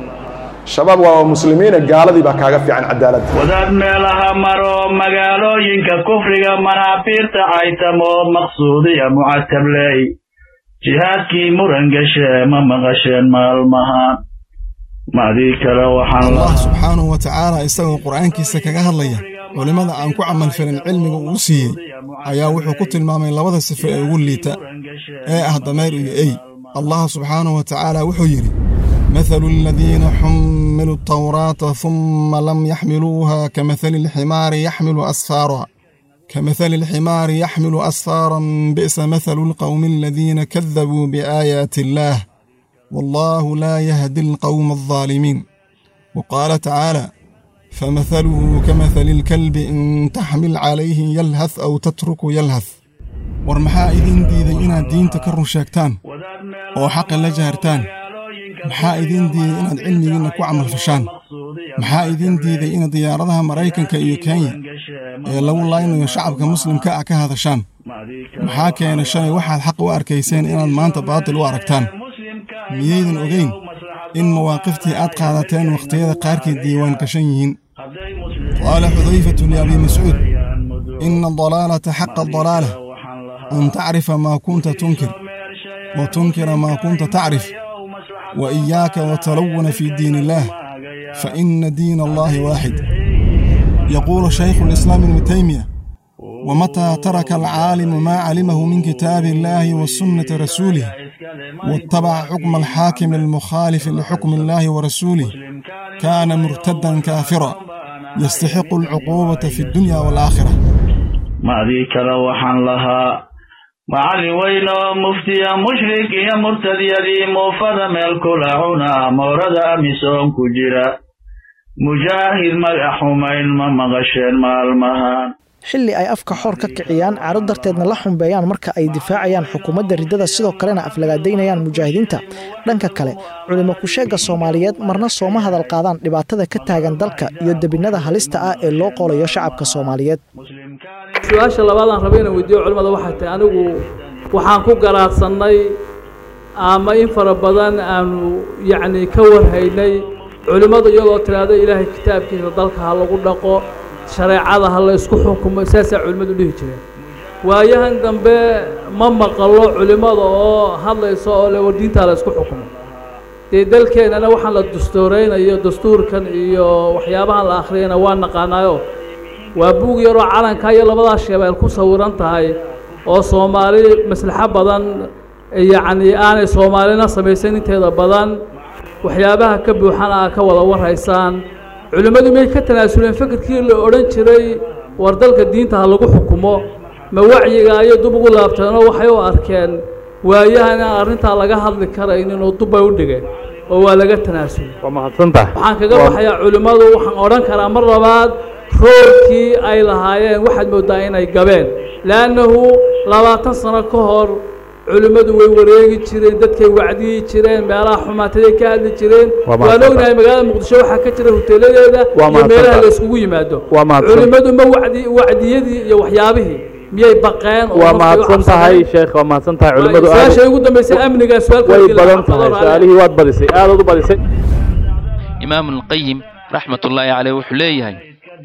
shabaab waa muslimiina gaaladii baa kaaga fiican cadaaladda wadaad meelaha maro magaalooyinka kufriga manaafiirta aytamo maqsuudiya mucatabley jihaadkii muran gashe ma maqasheen maalmahan macdii kale waxaan allah subxaanahu wa tacaala isagoo qur'aankiisa kaga hadlaya culimmada aan ku camalfalin cilmiga uu siiyey ayaa wuxuu ku tilmaamay labada sifo ee ugu liita ee ah dameer iyo ey allah subxaanahu wa tacaala wuxuu yidhi مثل الذين حملوا التوراة ثم لم يحملوها كمثل الحمار يحمل أسفارا كمثل الحمار يحمل أسفارا بئس مثل القوم الذين كذبوا بآيات الله والله لا يهدي القوم الظالمين وقال تعالى فمثله كمثل الكلب إن تحمل عليه يلهث أو تترك يلهث ورمحا إذن ديدي إنا دين تكرر شاكتان وحق لجهرتان maxaa idiin diiday inaad cilmigiinna ku camal fashaan maxaa idiin diiday inaad diyaaradaha maraykanka iyo kenya ee lagu laynayo shacabka muslimka ah ka hadashaan maxaa keena shalay waxaad xaq u arkayseen inaad maanta baatil u aragtaan miyaydan ogeyn in mawaaqiftii aad qaadateen wakhtiyada qaarkii diiwaan gashan yihiin qaala xudayfatu liabii mascuud ina adalaalata xaqa adalaala an tacrifa maa kunta tunkir wa tunkira maa kunta tacrif وإياك وتلون في دين الله فإن دين الله واحد يقول شيخ الإسلام ابن تيمية ومتى ترك العالم ما علمه من كتاب الله وسنة رسوله واتبع حكم الحاكم المخالف لحكم الله ورسوله كان مرتدا كافرا يستحق العقوبة في الدنيا والآخرة ما ذيك لوحا لها macallin weyn oo muftiya mushrik iyo murtadyadii muufada meel kula cuna moorada amisoon ku jira mujaahid magac xumayn ma maqasheen maalmahan xilli ay afka xoor ka kiciyaan caro darteedna la xumbeeyaan marka ay difaacayaan xukuumadda riddada sidoo kalena aflagaadaynayaan mujaahidiinta dhanka kale culimo kusheegga soomaaliyeed marna sooma hadal qaadaan dhibaatada ka taagan dalka iyo debinnada halista ah ee loo qoolayo shacabka soomaaliyeed su-aasha labaadaan raba inaan weydiiyo culimmada waxay tahay anigu waxaan ku garaadsannay ama in fara badan aanu yacni ka warhaynay culimmadu iyadoo tidhaahdo ilaahay kitaabkiisa dalka ha lagu dhaqo shareecada ha la isku xukumo saasaa culimmadu dhihi jireen waayahan dambe ma maqallo culimmada oo hadlaysa oo le war diintaa la isku xukumo dee dalkeennana waxaan la dastuuraynayo dastuurkan iyo waxyaabahan la akhriyayna waa naqaanaayo waa buug yaroo calanka iyo labadaas shabeel ku sawiran tahay oo soomaali maslaxo badan yacni aanay soomaalina samaysan inteeda badan waxyaabaha ka buuxan aa ka wada warhaysaan culimmadu may ka tanaasuleen fikirkii la odhan jiray war dalka diinta ha lagu xukumo ma wacyiga ayay dub ugu laabteenoo waxay u arkeen waayahan aan arrintaa laga hadli karaynin oo dubbay u dhigeen oo waa laga tanaasulay waa mahadsantaha waxaan kaga baxayaa culimmadu waxaan odhan karaa mar labaad roolkii ay lahaayeen waxaad mooddaa inay gabeen leannahu labaatan sano ka hor culimmadu way wareegi jireen dadkay wacdiyi jireen meelaha xumaataday ka hadli jireen Waa waan mahadsantahay. ognahay magaalada muqdisho waxaa ka jira hoteeladeeda Waa iyo meelaha mahadsantahay. la isugu yimaado Waa mahadsan- culimmadu ma wacdi wacdiyadii iyo waxyaabihii miyay baqeen oo waa markay u mahadsan cabsadeen? tahay sheekh waa mahadsan tahay culimmadu aad su-aasha ugu dambeysay amniga su-aalka way weydiin badan lahaa, tahay xafado su-aalihii waad badisay aadaad u badisay إمام القيم رحمة الله عليه وحليه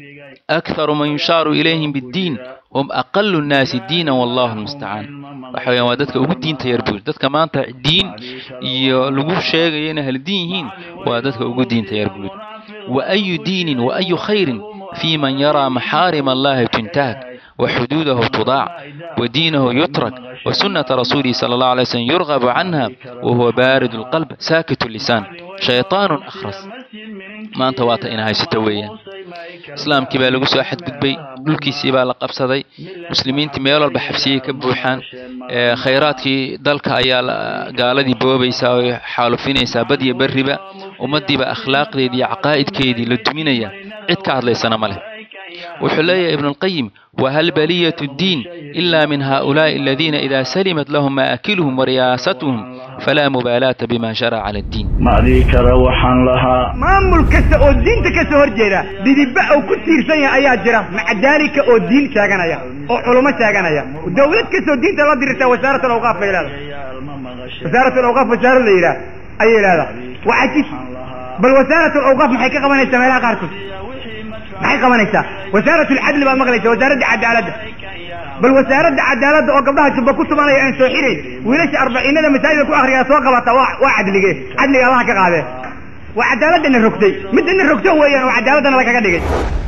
أكثر من يشار إليهم بالدين هم أقل الناس دينا والله المستعان waxaweyaan waa dadka ugu diinta yar buur dadka maanta diin iyo lagu sheegayo inay hal diin yihiin waa dadka ugu diinta yar buur وأي دين وأي خير في من يرى محارم الله تنتهك وحدوده تضاع ودينه يترك وسنة رسوله صلى الله عليه وسلم يرغب عنها وهو بارد القلب ساكت اللسان شيطان أخرس maanta waata ina haysato weeyaan islaamkii baa lagu soo xadgudbay dhulkiisii baa la qabsaday muslimiintii meel walba xabsiyey ka buuxaan ee khayraadkii dalka ayaa la- gaaladii boobaysaa oo xaalufinaysaa bad iyo berriba ummaddiiba akhlaaqdeedii iyo caqaa'idkeedii la duminaya cid ka hadlaysana ma leh wuxuu leeyahay ibnu alqayim wahal baliyatu ddiin ila min haؤulaaءi aladiina ida salimat lahum maakiluhum wariyaasatuhum falaa mubaalaata bima sharaca cala addiin macdii kale waxaan lahaa maamul kasta oo diinta ka soo horjeeda didiba uu ku tiirsan yahay ayaa jira maca daalika oo diin sheeganaya oo culummo sheeganaya dowlad kastoo diinta la dirirtaa wasaarat alawqaaf bay leedahay wasaarat alawqaaf wasaarad la yidhaah ayay leedahay waa cajib bal wasaarat alawqaaf maxay ka qabanaysaa meelaha qaarkood maxay qabanaysaa wasaarat alcadli baad maqlaysa wasaaradda cadaaladda bal wasaaradda cadaaladda oo gabdhaha jubba ku tumanaya aan soo xirayn wiilasha arbaciinada masaajidka ku akhriyaa soo qabata waa waa cadlige cadliga allaha ka qaadee waa cadaaladana rogtay midana rogto weeyaan oo cadaaladana lagaga dhigay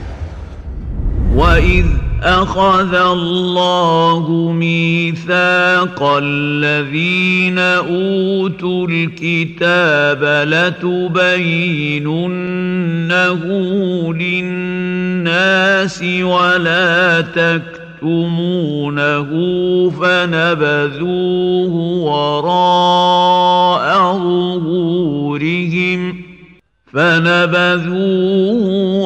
وإذ أخذ الله ميثاق الذين أوتوا الكتاب لتبيننه للناس ولا تكتمونه فنبذوه وراء ظهورهم فنبذوه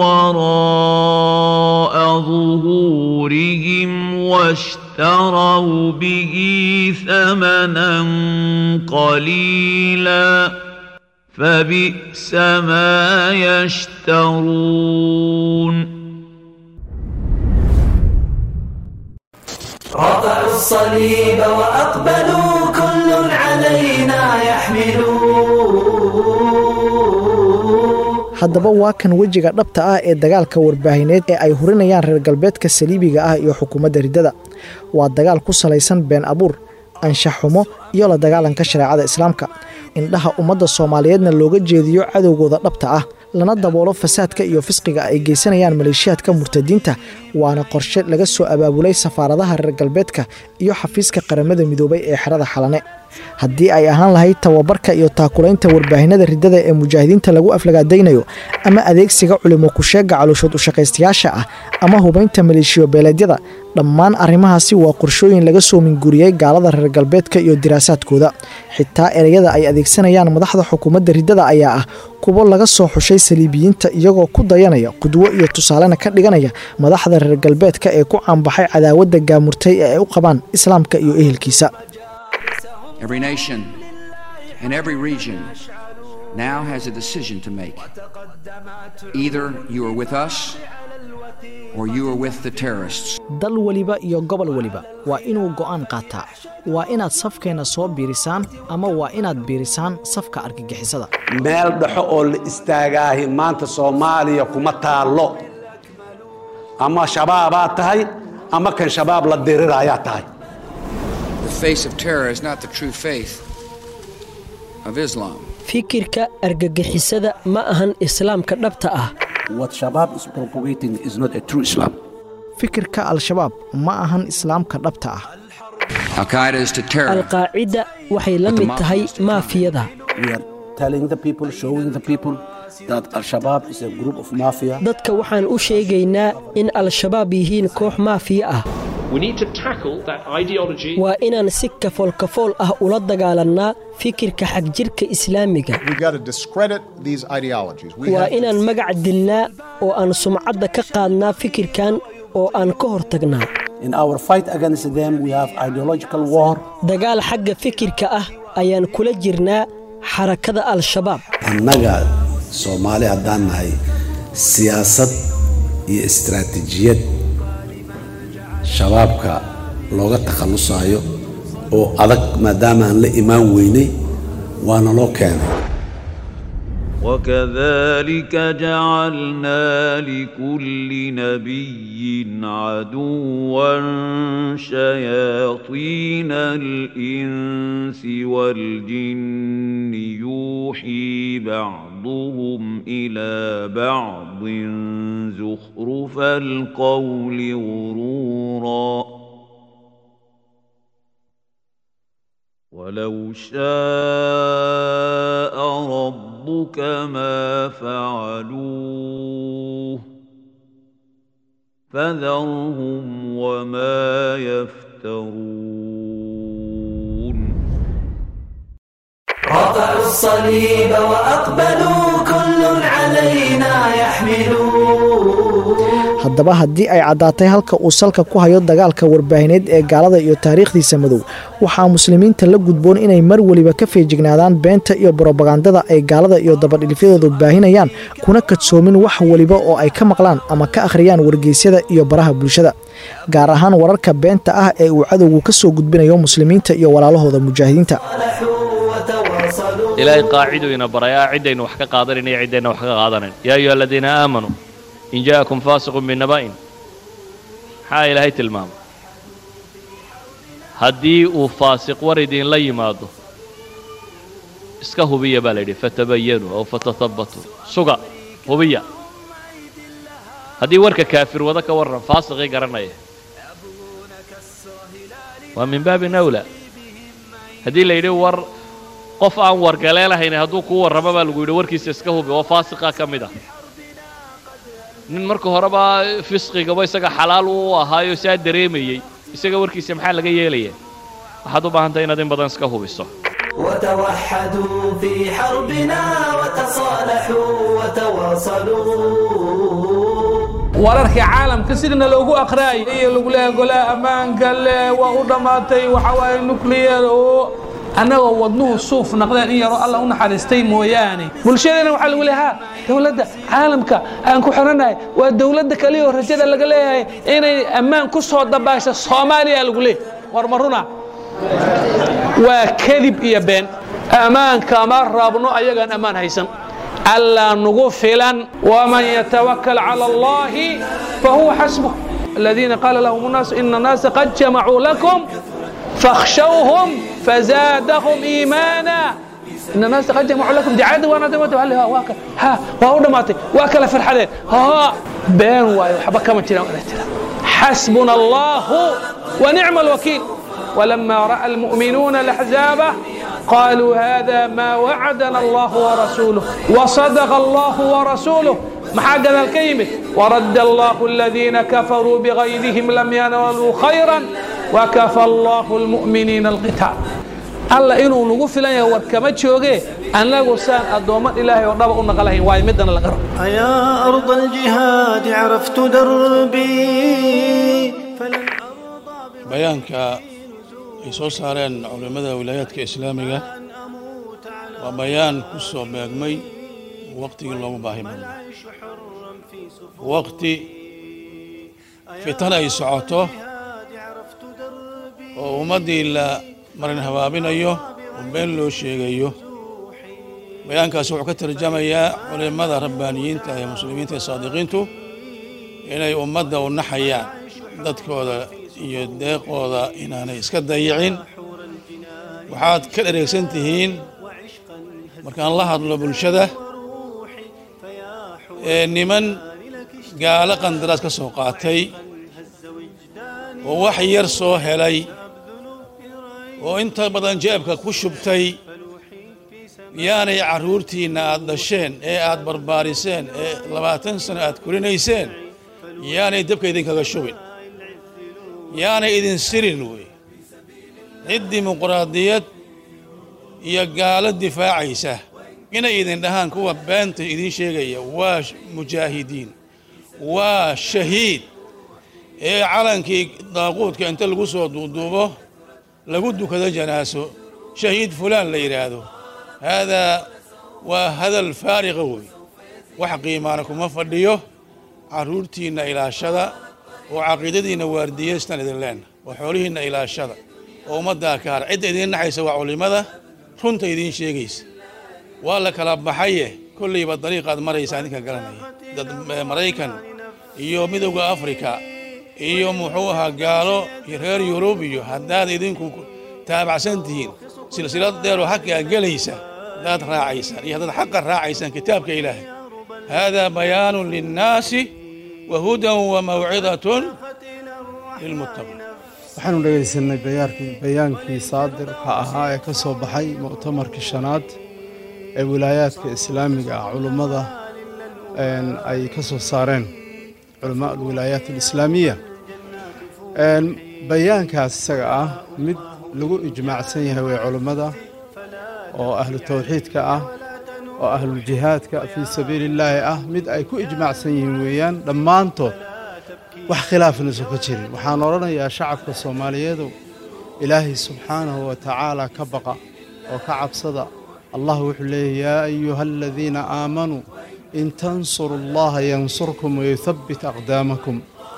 وراء ظهورهم واشتروا به ثمنا قليلا فبئس ما يشترون رفعوا الصليب وأقبلوا كل علينا يحملون haddaba waa kan wejiga dhabta ah ee dagaalka warbaahineed ee ay hurinayaan reer galbeedka saliibiga ah iyo xukuumadda riddada waa dagaal ku salaysan been abuur anshax xumo iyo la dagaalanka shareecada islaamka indhaha ummadda soomaaliyeedna looga jeediyo cadowgooda dhabta ah lana daboolo fasaadka iyo fisqiga ay geysanayaan maleeshiyaadka murtadiinta waana qorshe laga soo abaabulay safaaradaha reer galbeedka iyo xafiiska qaramada midoobay ee xerada xalane haddii ay ahaan lahayd tababarka iyo taakulaynta warbaahinada riddada ee mujaahidiinta lagu aflagaadaynayo ama adeegsiga culimo kusheega calooshood ushaqaystayaasha ah ama hubaynta maleeshiyo beeleedyada dhammaan arrimahaasi waa qorshooyin laga soo minguriyey gaalada reer galbeedka iyo diraasaadkooda xitaa ereyada ay adeegsanayaan madaxda xukuumadda riddada ayaa ah kuwo laga soo xushay saliibiyiinta iyagoo ku dayanaya qudwo iyo tusaalena ka dhiganaya madaxda reer galbeedka ee ku caanbaxay cadaawadda gaamurtay ee ay u qabaan islaamka iyo ehelkiisa Every nation and every region now has a decision to make. Either you are with us or you are with the terrorists. dal weliba iyo gobol weliba waa inuu go'aan qaataa waa inaad safkeenna soo biirisaan ama waa inaad biirisaan safka argagixisada meel dhexo oo la istaagaahi maanta soomaaliya kuma taallo ama shabaabaad tahay ama kan shabaab la diriraayaa tahay The face of terror is not the true faith of Islam. fikirka argagixisada ma ahan islaamka dhabta ah What Shabab is propagating is not a true Islam. fikirka al-shabaab ma ahan islaamka dhabta ah Al Qaeda is to terror. alqaacida waxay la mid tahay maafiyada We are telling the people, showing the people that Al Shabaab is a group of mafia. dadka waxaan u sheegaynaa in al-shabaab yihiin koox maafiya ah We need to tackle that ideology. waa inaan si kafool-kafool ah ula dagaalannaa fikirka xagjirka islaamiga We got to discredit these ideologies. We waa have to inaan magac dilnaa oo aan sumcadda ka qaadnaa fikirkan oo aan ka hortagnaa In our fight against them, we have ideological war. dagaal xagga fikirka ah ayaan kula jirnaa xarakada al-shabaab annaga soomaali haddaan nahay siyaasad iyo istaraatiijiyad shabaabka looga takhallusayo oo adag maadaama aan la imaan weynay waana loo keenay وكذلك جعلنا لكل نبي عدوا شياطين الانس والجن يوحي بعضهم الى بعض زخرف القول غرورا ولو شاء ربك ما فعلوه فذرهم وما يفترون رفعوا الصليب وأقبلوا كل علينا يحملون haddaba haddii ay caddaatay halka uu salka ku hayo dagaalka warbaahineed ee gaalada iyo taariikhdiisa madow waxaa muslimiinta la gudboon inay mar weliba ka feejignaadaan beenta iyo brobagandada ay gaalada iyo dabadhilfyadoodu baahinayaan kuna kadsoomin wax weliba oo ay ka maqlaan ama ka akhriyaan wargeysyada iyo baraha bulshada gaar ahaan wararka beenta ah ee uu cadowgu ka soo gudbinayo muslimiinta iyo walaalahooda mujaahidiinta ilaahay qaaciduu ina barayaa ciddaynu wax ka qaadanayn iyo ciddayna wax ka qaadanayn yaa ayuha aladiina aamanuu in jaa'akum faasiqun binaba'in maxaa ilaahay tilmaamay haddii uu faasiq war idinla yimaado iska hubiya baa la yidhi fatabayanuu aw fatahabbatuu suga hubiya haddii warka kaafir wada ka warran faasiqii garanaya waa min baabin awlaa haddii la yidhi war qof aan wargaleelahayn hadduu kuu warramo baa lagu yidhi warkiisa iska hubi oo faasiqa ka mid ah nin marka horeba fisqigaba isaga xalaal u ahaayo saa dareemayey isaga warkiisa maxaa laga yeelaya waxaad u baahan tahay inaad in badan iska hubiso وتوحدوا في حربنا وتصالحوا وتواصلوا wararka caalamka sidana loogu aqraayay iyo lagu leeyahay golaha ammaanka le waa u dhammaatay waxa waaye nuclear oo annagoo wadnuhu suuf naqdeen in yaroo alla u naxariistay mooyaane bulshadana waxaa lagu leeyahay ha dowladda caalamka aan ku xiranahay waa dowladda kaliya oo rajada laga leeyahay inay ammaan ku soo dabaasho soomaaliya lagu leeyahay war ma runa waa kadib iyo been ammaanka ma rabno ayagaan ammaan haysan ألا نغفلا ومن يتوكل على الله فهو حسبه الذين قال لهم الناس إن الناس قد جمعوا لكم فاخشوهم فزادهم إيمانا إن الناس قد جمعوا لكم دي عدو وأنا دمت هل ها واكل ها وهو دماتي واكل فرحتين ها بين واي وحبا كما ترى حسبنا الله ونعم الوكيل ولما رأى المؤمنون الأحزاب قالوا هذا ما وعدنا الله ورسوله وصدق الله ورسوله محاجنا الكلمة ورد الله الذين كفروا بغيظهم لم ينالوا خيرا وكفى الله المؤمنين القتال alla inuu nagu filan yahay war kama jooge annagu saan addoomman ilaahay oo dhaba u naqalahayn waayo midana laga rabo أيا أرض الجهاد عرفت دربي bayaanka ay soo saareen culimmada wilaayaadka islaamiga waa bayaan ku soo beegmay waqtigii loogu baahi badnaa waqti fitan ay socoto oo ummaddii la marin habaabinayo oo been loo sheegayo bayaankaasi wuxuu ka tarjamayaa culimmada rabbaaniyiinta ee muslimiinta ee saadiqiintu inay ummadda u naxayaan dadkooda iyo deeqooda inaanay iska dayicin waxaad ka dhereegsan tihiin markaan la hadlo bulshada ee niman gaalo qandaraas ka soo qaatay oo wax yar soo helay oo inta badan jeebka ku shubtay yaanay carruurtiinna aad dhasheen ee aad barbaariseen ee labaatan sano aad korinayseen yaanay dabka idinkaga shubin yaanay idin sirin wey cid dimuqraadiyad iyo gaalo difaacaysa inay idin dhahaan kuwa beenta idiin sheegaya waa mujaahidiin waa shahiid ee calankii daaquudka inta lagu soo duuduubo lagu dukado janaaso shahiid fulaan la yidhaahdo haadaa waa hadal faariqa wey wax qiimaana kuma fadhiyo carruurtiinna ilaashada oo caqiidadiinna waardiyeystan idin leenna oo xoolihiinna ilaashada oo ummaddaa ka har cidda idiin naxaysa waa culimmada runta idiin sheegaysa waa la kala baxaye kollayba dariiqaad maraysaa idinka garanaya dad maraykan iyo midowda afrika iyo muxuu ahaa gaalo iyo reer yurub iyo haddaad idinku taabacsan tihiin silsilad dheeroo xaqaa gelaysa haddaad raacaysaan iyo haddaad xaqa raacaysaan kitaabka ilaahay haadaa bayaanun linnaasi wa hudan wa mawcidatun lilmuttaqiin waxaanu dhegaysanay bayaarkii bayaankii saadirka ahaa ee ka soo baxay mu'tamarkii shanaad ee wilaayaadka islaamiga ah culummada ay ka soo saareen culamaa alwilaayaat alislaamiya bayaankaas isaga ah mid lagu ijmaacsan yahay way culummada oo ahlu tawxiidka ah oo ahluljihaadka fii sabiili illaahi ah mid ay ku ijmaacsan yihiin weeyaan dhammaantood wax khilaafna isu ka jirin waxaan odhanayaa shacabka soomaaliyeedu ilaahay subxaanahu wa tacaala ka baqa oo ka cabsada allah wuxuu leeyahy yaa ayuha aladiina aamanuu in tansuru allaha yansurkum wayuthabbit aqdaamakum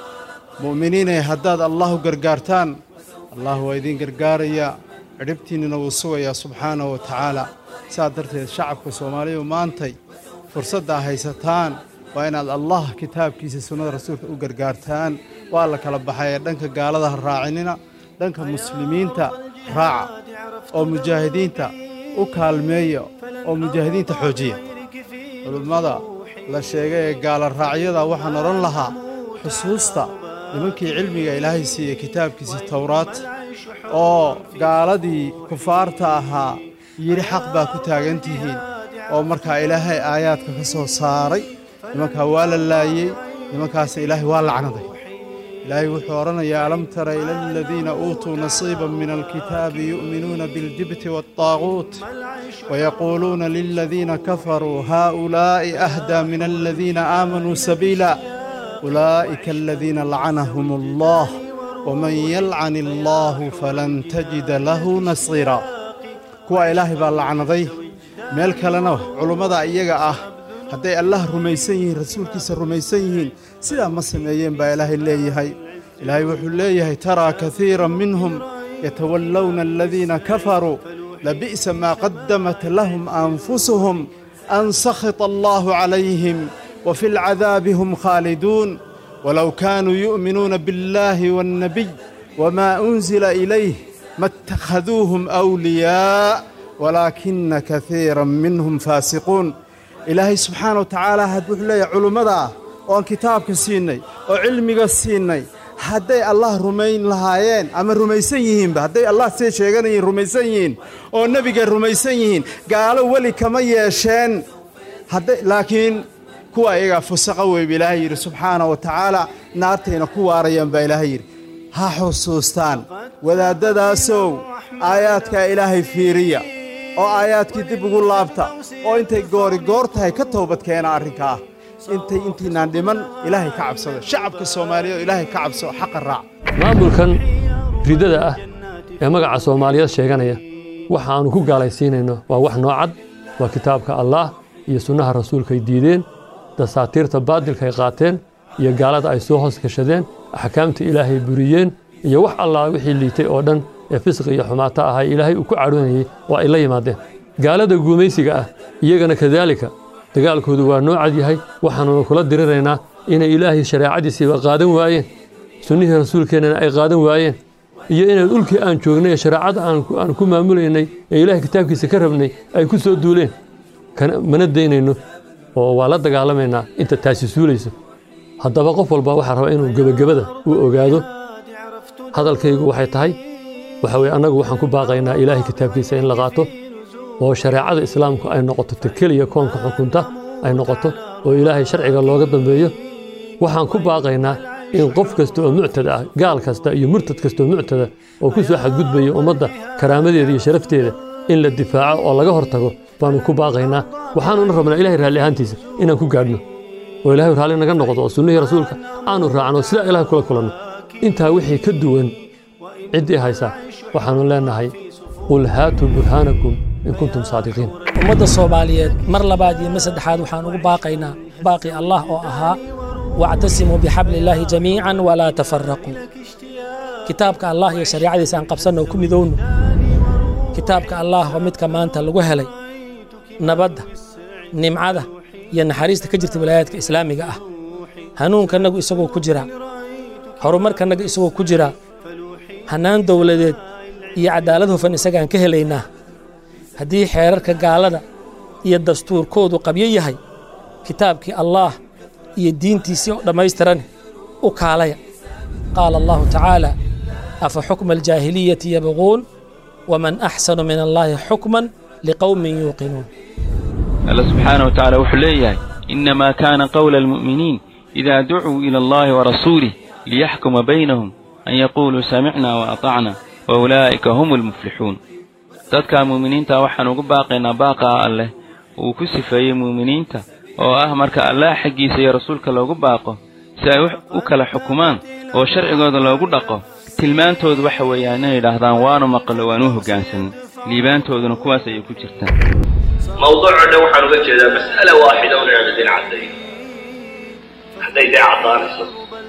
mu'miniinay haddaad allahu gargaartaan allah waa idiin gargaarayaa cidhibtiinnina wuu sugayaa subxaanahu wa tacaala sidaa darteed shacabka soomaaliyu maantay fursaddaa haysataan waa inaad allah kitaabkiisa sunnada rasuulka u gargaartaan waa la kala baxay ee dhanka gaalada ha raacinina dhanka muslimiinta raaca oo mujaahidiinta u kaalmeeya oo mujaahidiinta xoojiya culummada la sheegay ee gaala raacyada waxaan odhan lahaa xusuusta nimankii cilmiga ilaahay siiyey kitaabkiisii towraat oo gaaladii kufaarta ahaa yidhi xaq baa ku taagan tihiin oo markaa ilaahay aayaadka ka soo saaray nimankaa waa la laayey nimankaas ilaahay waa lacnaday ilaahay wuxuu odhanayaa alam tara ila aladiina uutuu nasiiban min alkitaabi yu'minuuna biاljibti waالطaaguut wayaquuluuna liladiina kafaruu haa'ulaa'i ahdaa min aladiina aamanuu sabiila ulaa'ika aladiina lacanahum allah waman yalcan illaahu falan tajida lahu nasiira kuwa ilaahay baa lacnaday meel kalena culummada iyaga ah hadday allah rumaysan yihiin rasuulkiisa rumaysan yihiin sidaa ma sameeyeen baa ilaahay leeyahay ilaahay wuxuu leeyahay taraa kaiiran minhum yatawallawna aladiina kafaruu labi'sa maa qaddamat lahum anfusuhum an sakhita allaahu calayhim wa fi lcadaabi hum khaaliduun walow kaanuu yu'minuuna biاllaahi waاnnabiy wamaa unzila ilayh ma اtakhaduuhum awliyaa walaakina kaiiran minhum faasiquun ilaahay subxaana wa tacaala wuxuu leeyahay culummada ah oo aan kitaabka siinnay oo cilmiga siinnay hadday allah rumayn lahaayeen ama rumaysan yihiinba hadday allah siday sheeganayiin rumaysan yihiin oo nebigay rumaysan yihiin gaalo weli kama yeesheen laakiin kuwa iyagaa fusaqa weyba ilaahay yidhi subxaana wa tacaala naartayna ku waarayaan baa ilaahay yidhi ha xusuustaan wadaaddadaasow aayaadkaa ilaahay fiiriya oo aayaadkii dib ugu laabta oo intay goori goor tahay ka toobadkeena arrinkaa intay intiinaan dhiman ilaahay ka cabsado shacabka soomaaliya oo ilaahay ka cabso xaqa raac maamulkan ridada ah ee magaca soomaaliyeed sheeganaya waxa aanu ku gaalaysiinayno waa wax noocad waa kitaabka allaah iyo sunnaha rasuulkaay diideen dasaatiirta baadilkaay qaateen iyo gaalada ay soo hoos gashadeen axkaamta ilaahay buriyeen iyo wax allaa wixii liitay oo dhan ee fisqi iyo xumaato ahaa ilaahay uu ku cadhoonayey oo ay la yimaadeen gaalada guumaysiga ah iyagana kadaalika dagaalkoodu waa noo cad yahay waxaanuna kula diriraynaa inay ilaahay shareecadiisiiba qaadan waayeen sunnihii rasuulkeennana ay qaadan waayeen iyo inay dhulkii aan joognay ee shareecada aan ku maamulaynay ee ilaahay kitaabkiisa ka rabnay ay ku soo duuleen mana daynayno oo waa la dagaalamaynaa inta taasi suulayso haddaba qof walba waxaa raba inuu gebagabada uu ogaado hadalkaygu waxay tahay waxa weye annagu waxaan ku baaqaynaa ilaahay kitaabkiisa in la qaato oo shareecada islaamku ay noqoto ta keliya koonka xukunta ay noqoto oo ilaahay sharciga looga dambeeyo waxaan ku baaqaynaa in qof kasta oo muctada ah gaal kasta iyo murtad kasta oo muctada oo ku soo xadgudbaya ummadda karaamadeeda iyo sharafteeda in la difaaco oo laga hortago baanu ku baaqaynaa waxaanuna rabnaa ilahay raalli ahaantiisa inaan ku gaadhno oo ilaahay raalli naga noqdo oo sunnihii rasuulka aanu raacno sidaa ilahay kula kulanno intaa wixii ka duwan ciddii haysaa waxaanu leenahay qul haatuu burhaanakum in kuntum saadiqiin ummadda soomaaliyeed mar labaad iyo mar saddexaad waxaan ugu baaqaynaa baaqi allah oo ahaa wactasimuu bixabli illaahi jamiican walaa tafaraquu kitaabka allah iyo shariicadiisa aan qabsanno oo ku midowno kitaabka allah waa midka maanta lagu helay nabadda nimcada iyo naxariista ka jirta wilaayaadka islaamiga ah hanuunkanagu isagoo ku jira horumarkanaga isagoo ku jira hannaan dowladeed iyo cadaalad hufan isagaan ka helaynaa haddii xeerarka gaalada iyo dastuurkoodu qabyo yahay kitaabkii allaah iyo diintiisii oo dhammaystiran u kaalaya qaala allahu tacaala afa xukma aljaahiliyati yabquun waman axsanu min allaahi xukman liqowmin yuuqinuun الله سبحانه وتعالى وحليه إنما كان قول المؤمنين إذا دعوا إلى الله ورسوله ليحكم بينهم أن يقولوا سمعنا وأطعنا وأولئك هم المفلحون dadka muuminiinta waxaan ugu baaqaynaa baaqaa alleh uu ku sifeeyey muuminiinta oo ah marka allah xaggiisa iyo rasuulka loogu baaqo si ay u kala xukumaan oo sharcigooda loogu dhaqo tilmaantoodu waxa weeyaan inay yidhaahdaan waanu maqlo waanu hoggaansan liibaantooduna kuwaas ayay ku jirtaan mawduuco dhan waxaan uga jeedaa mas'ala waaxida un inaan idin caddayn hadday dee caddaanayso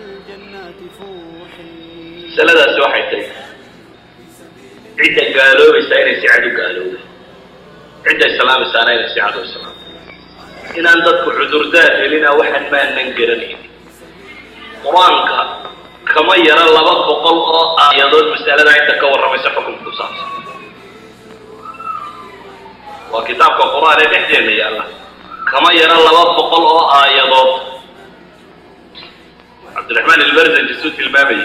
masaladaasi waxay tahay cidda gaaloobaysaa inay si cad u gaalooba cidda islaamaysaana inay si cad u islaamto inaan dadku cudurdaar helina waxaan maanan garanayn qur-aanka kama yara laba boqol oo aayadood mas'aladaa inta ka warramaysa xukunka ku saabsan waa kitaabka qur-aan ee dhexdeena yaalla kama yara laba boqol oo aayadood cabdiraxmaan ilbarzanji suu tilmaamayay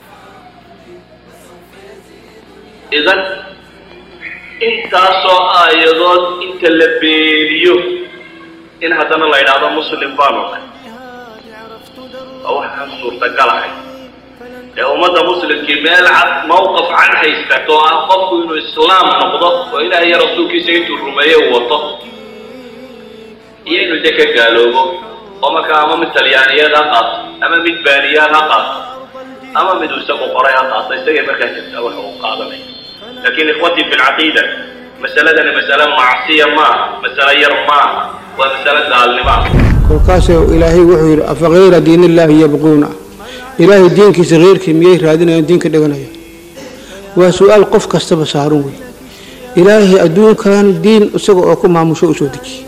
idan intaasoo aayadood inta la beeniyo in haddana la yidhaahdo muslim baanu nahay waa waxaan suurtagalahay ee ummadda muslimkii meel cad mawqaf cad haystato oo ah qofku inuu islaam noqdo oo ilaah iyo rasuulkiisa intuu rumeeye uu wato iyo inuu de ka gaaloobo oo markaa ama mid talyaaniyeed ha qaato ama mid baaniyaad ha qaato ama mid uu isagu qoray ha qaato isagay markaa jirtaa wax uu qaadanaya laakiin ikhwatii fi lcaqiida masaladani masale macsiya maaha masale yar maaha waa masale gaalnimo ah kolkaasoo ilaahay wuxuu yidhi afakayra diinillaahi yabquuna ilaahay diinkiisa keyrkii miyay raadinayaan diinka dhiganaya waa su-aal qof kastaba saaran wey ilaahay adduunkan diin isaga oo ku maamusho u soo dejiye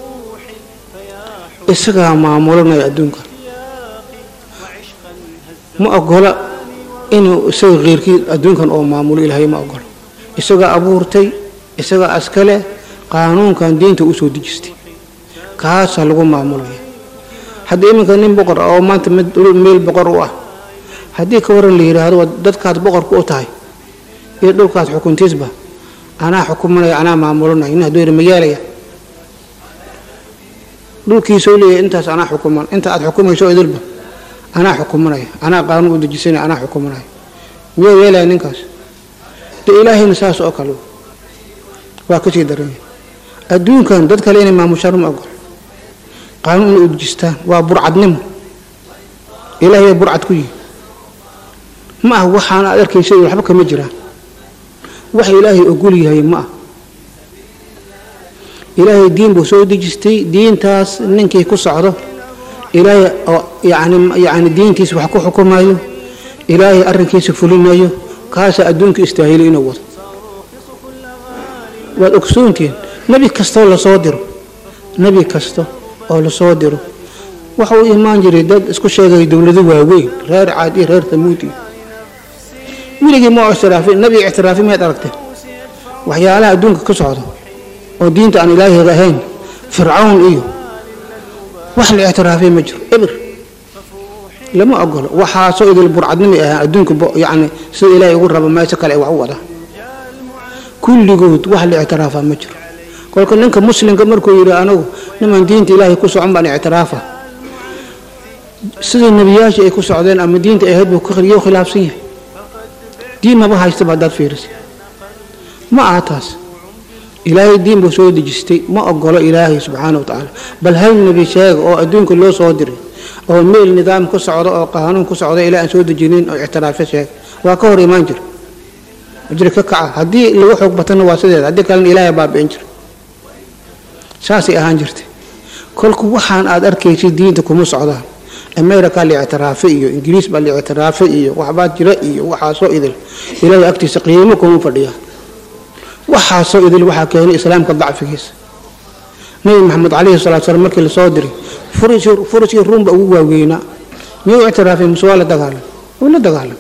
isagaa maamulanaya adduunkan ma ogola inuu isaga keyrkii adduunkan oo maamulo ilaahay ma ogola isagaa abuurtay isagaa askale qaanuunkan diinta u soo dejistay kaasaa lagu maamulaya haddii iminka nin boqor ah oo maanta meel boqor u ah haddii ka waran la yidhaahdo waa dadkaad boqorka u tahay iyo dhulkaad xukuntiisba anaa xukumanaya anaa maamulanaya nin hadduu yidhi ma yeelaya dhulkiisau leeyahay intaas anaa xukuman inta aad xukumayso idilba anaa xukumanaya anaa qaanuun u dejisanaya anaa xukumanaya miyuu yeelaya ninkaas dee ilaahayna saas oo kale waa kasii daranya adduunkan dad kale inay maamushaan ma ogol qaanuun inay u dejistaan waa burcadnimo ilaahay baa burcad ku yihi ma ah waxaan aad arkaysa waxba kama jiraan wax ilaahay ogol yahay ma ah ilaahay diin buu soo dejistay diintaas ninkii ku socdo ilaahay oo yani yani diintiisa wax ku xukumayo ilaahay arrinkiisa fulinayo kaasaa adduunka istaahili inuu wado waad ogsoontihiin nebi kastoo lasoo diro nebi kasta oo lasoo diro waxa uu imaan jiray dad isku sheegaya dowlado waaweyn reer caad iyo reer tamuud iyo weligii ma ictiraafin nebi ictiraafi miyaad aragtay waxyaalaha adduunka ka socda oo diinta aan ilaahiga ahayn fircawn iyo wax la ictiraafay ma jiro eber lama ogolo waxaasoo idil burcadnimi ahaan adduunka bo- yacni sida ilaahay ugu rabo meesha kale ay wax u wadaan kulligood wax la ictiraafaa ma jiro kolka ninka muslimka markuu yidhi anigu niman diinta ilaahay ku socon baan ictiraafa sidai nebiyaashii ay ku socdeen ama diinta ay ahayd buu ka khriyo khilaafsan yahay diin maba haystaba haddaad fiirisa ma aha taas ilaahay diin buu soo dejistay ma ogolo ilaahay subxaana wa tacaala bal hal nebi sheega oo adduunka loo soo diray oo meel nidaam ku socda oo qaanuun ku socda ilaa aan soo dejinin oo ictiraafyo sheega waa ka hor imaan jira jiri ka kaca haddii lagu xoog batana waa sideeda haddii kalena ilaahay baabi'in jira saasay ahaan jirtay kolku waxaan aad arkaysid diinta kuma socdaan america la ictiraafe iyo ingiriis baa la ictiraafe iyo waxbaa jira iyo waxaasoo idil ilaahay agtiisa qiimo kuma fadhiyaa waxaasoo idil waxaa keenay islaamka dacfigiisa nabi maxamed calayhi salatu salaam markii lasoo diray furiskii furiskii ruumba ugu waaweynaa miyuu ictiraafay muse waa la dagaalam wuu la dagaalam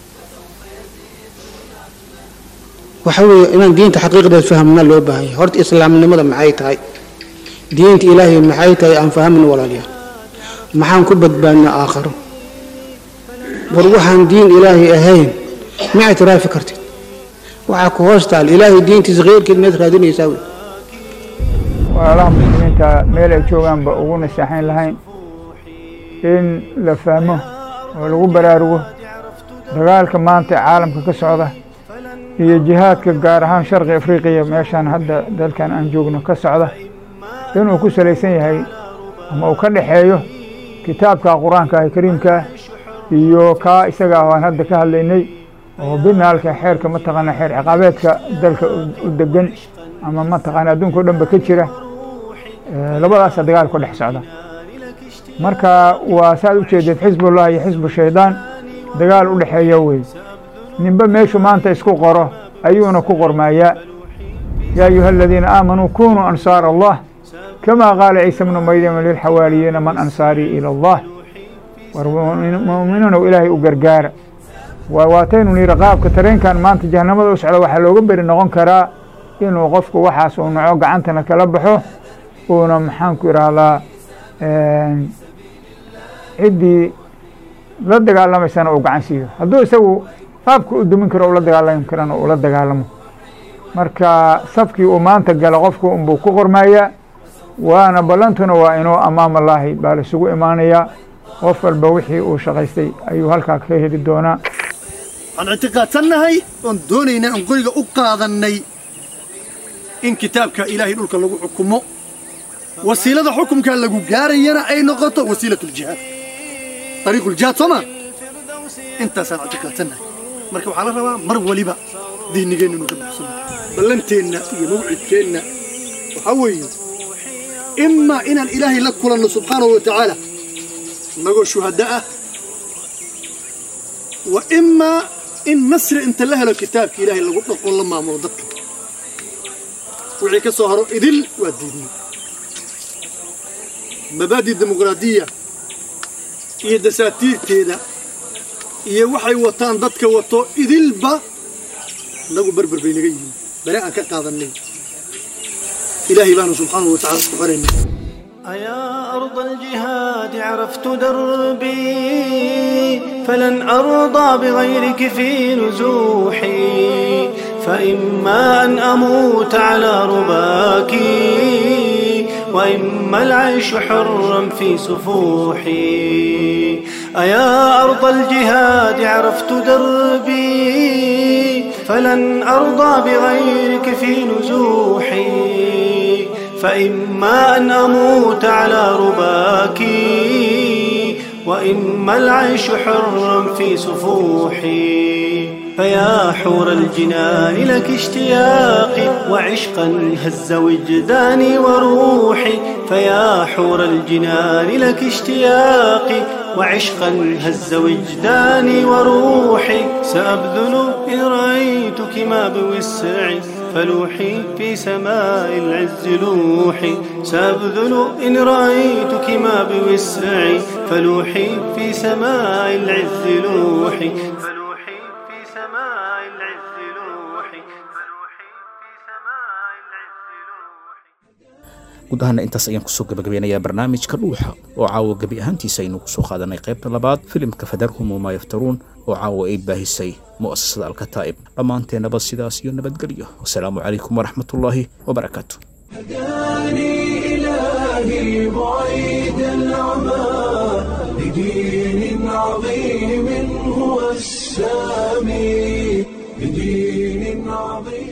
waxa weeye inaan diinta xaqiiqdeed fahamna loo baahan yahay horta islaamnimada maxay tahay diinta ilaahay maxay tahay aan fahamna walaalayaal maxaan ku badbaadnaa aakharo war waxaan diin ilaahay ahayn ma ictiraafi kartid waxaa ku hoos taal ilaahay diintiisa kheyrkeed meed raadinaysaa wey walaalaha muslimiinta meel ay joogaanba ugu naseexayn lahayn in la fahmo oo lagu baraarugo dagaalka maanta ee caalamka ka socda iyo jihaadka gaar ahaan sharqi afriqiya meeshaan hadda dalkan aan joogno ka socda inuu ku salaysan yahay ama uu ka dhexeeyo kitaabka qur-aanka ah kariimka iyo kaa isaga ah aan hadda ka hadlaynay oo binaalka xeerka mataqaana xeer ciqaabeedka dalka u degan ama mataqaana adduunka o dhanba ka jira labadaasa dagaal ku dhex socda marka waa saad u jeedeed xisbullah iyo xisbu shaydaan dagaal u dhexeeya wey ninba meeshu maanta isku qoro ayuuna ku qormayaa yaa ayuha aladiina aamanuu kunuu ansaar allah kama qaala ciisa bnu maryama lilxawaariyiina man ansaarii ila allah war mu'miniinow ilaahay u gargaara waa waataynu niri qaabka tareenkan maanta jahanamada u socda waxaa looga beri noqon karaa inuu qofku waxaas uu naco gacantana kala baxo uuna maxaanku idhaahdaa ciddii la dagaalamaysana uu gacan siiyo hadduu isagu qaabka u dumin karo ula dagaalami karana ula dagaalamo marka safkii uu maanta gala qofku unbuu ku qormayaa waana ballantuna waa inuu amaam allaahi baa la isugu imaanayaa qof walba wixii uu shaqaystay ayuu halkaa ka heli doonaa waxaan ictiqaadsannahay oon doonaynaa aan qoriga u qaadannay in kitaabka ilaahay dhulka lagu xukumo wasiilada xukumkaa lagu gaarayana ay noqoto wasiilatuljihaad ariiquljihaad soo maa intaasaan ictiqaadsannahay marka waxaa la rabaa mar waliba diinigeenna inuu ka buxsano ballanteenna iyo mawcidkeenna waxaa weeye imaa inaan ilaahay la kulanno subxaanahu wa tacaala innagoo shuhadda ah wa imaa in nasri inta la helo kitaabka ilaahay lagu dhaqo la maamulo dadka wixii ka soo haro idil waa diidnay mabaadi dimuqraadiya iyo dasaatiirteeda iyo waxay wataan dadka wato idilba innagu berber bay naga yihiin bere aan ka qaadannay ilaahay baanu subxaanahu wa tacala isku xorayna أيا أرض الجهاد عرفت دربي فلن أرضى بغيرك في نزوحي فإما أن أموت على رباك وإما العيش حرا في سفوحي أيا أرض الجهاد عرفت دربي فلن أرضى بغيرك في نزوحي فإما أن أموت على رباك وإما العيش حرا في سفوحي فيا حور الجنان لك اشتياقي وعشقا هز وجداني وروحي فيا حور الجنان لك اشتياقي وعشقا هز وجداني وروحي سأبذل إن رأيتك ما بوسعي فلوحي في سماء العز لوحي سأبذل إن رأيتك ما بوسعي فلوحي في سماء العز لوحي فلوحي في سماء العز لوحي guud ahaana intaas ayaan kusoo gabagabeynayaa barnaamijka dhuuxa oo caawa gebi ahaantiisa aynu kusoo qaadanay qaybta labaad filimka fadarhum wamaa yaftaruun oo caawa ay baahisay mu'asasada alkataa'ib dhammaanteennaba sidaas iyo nabadgelyo wasalaamu calaykum waraxmatullaahi wabarakaatu هداني إلهي بعيد العمى لدين عظيم هو السامي لدين عظيم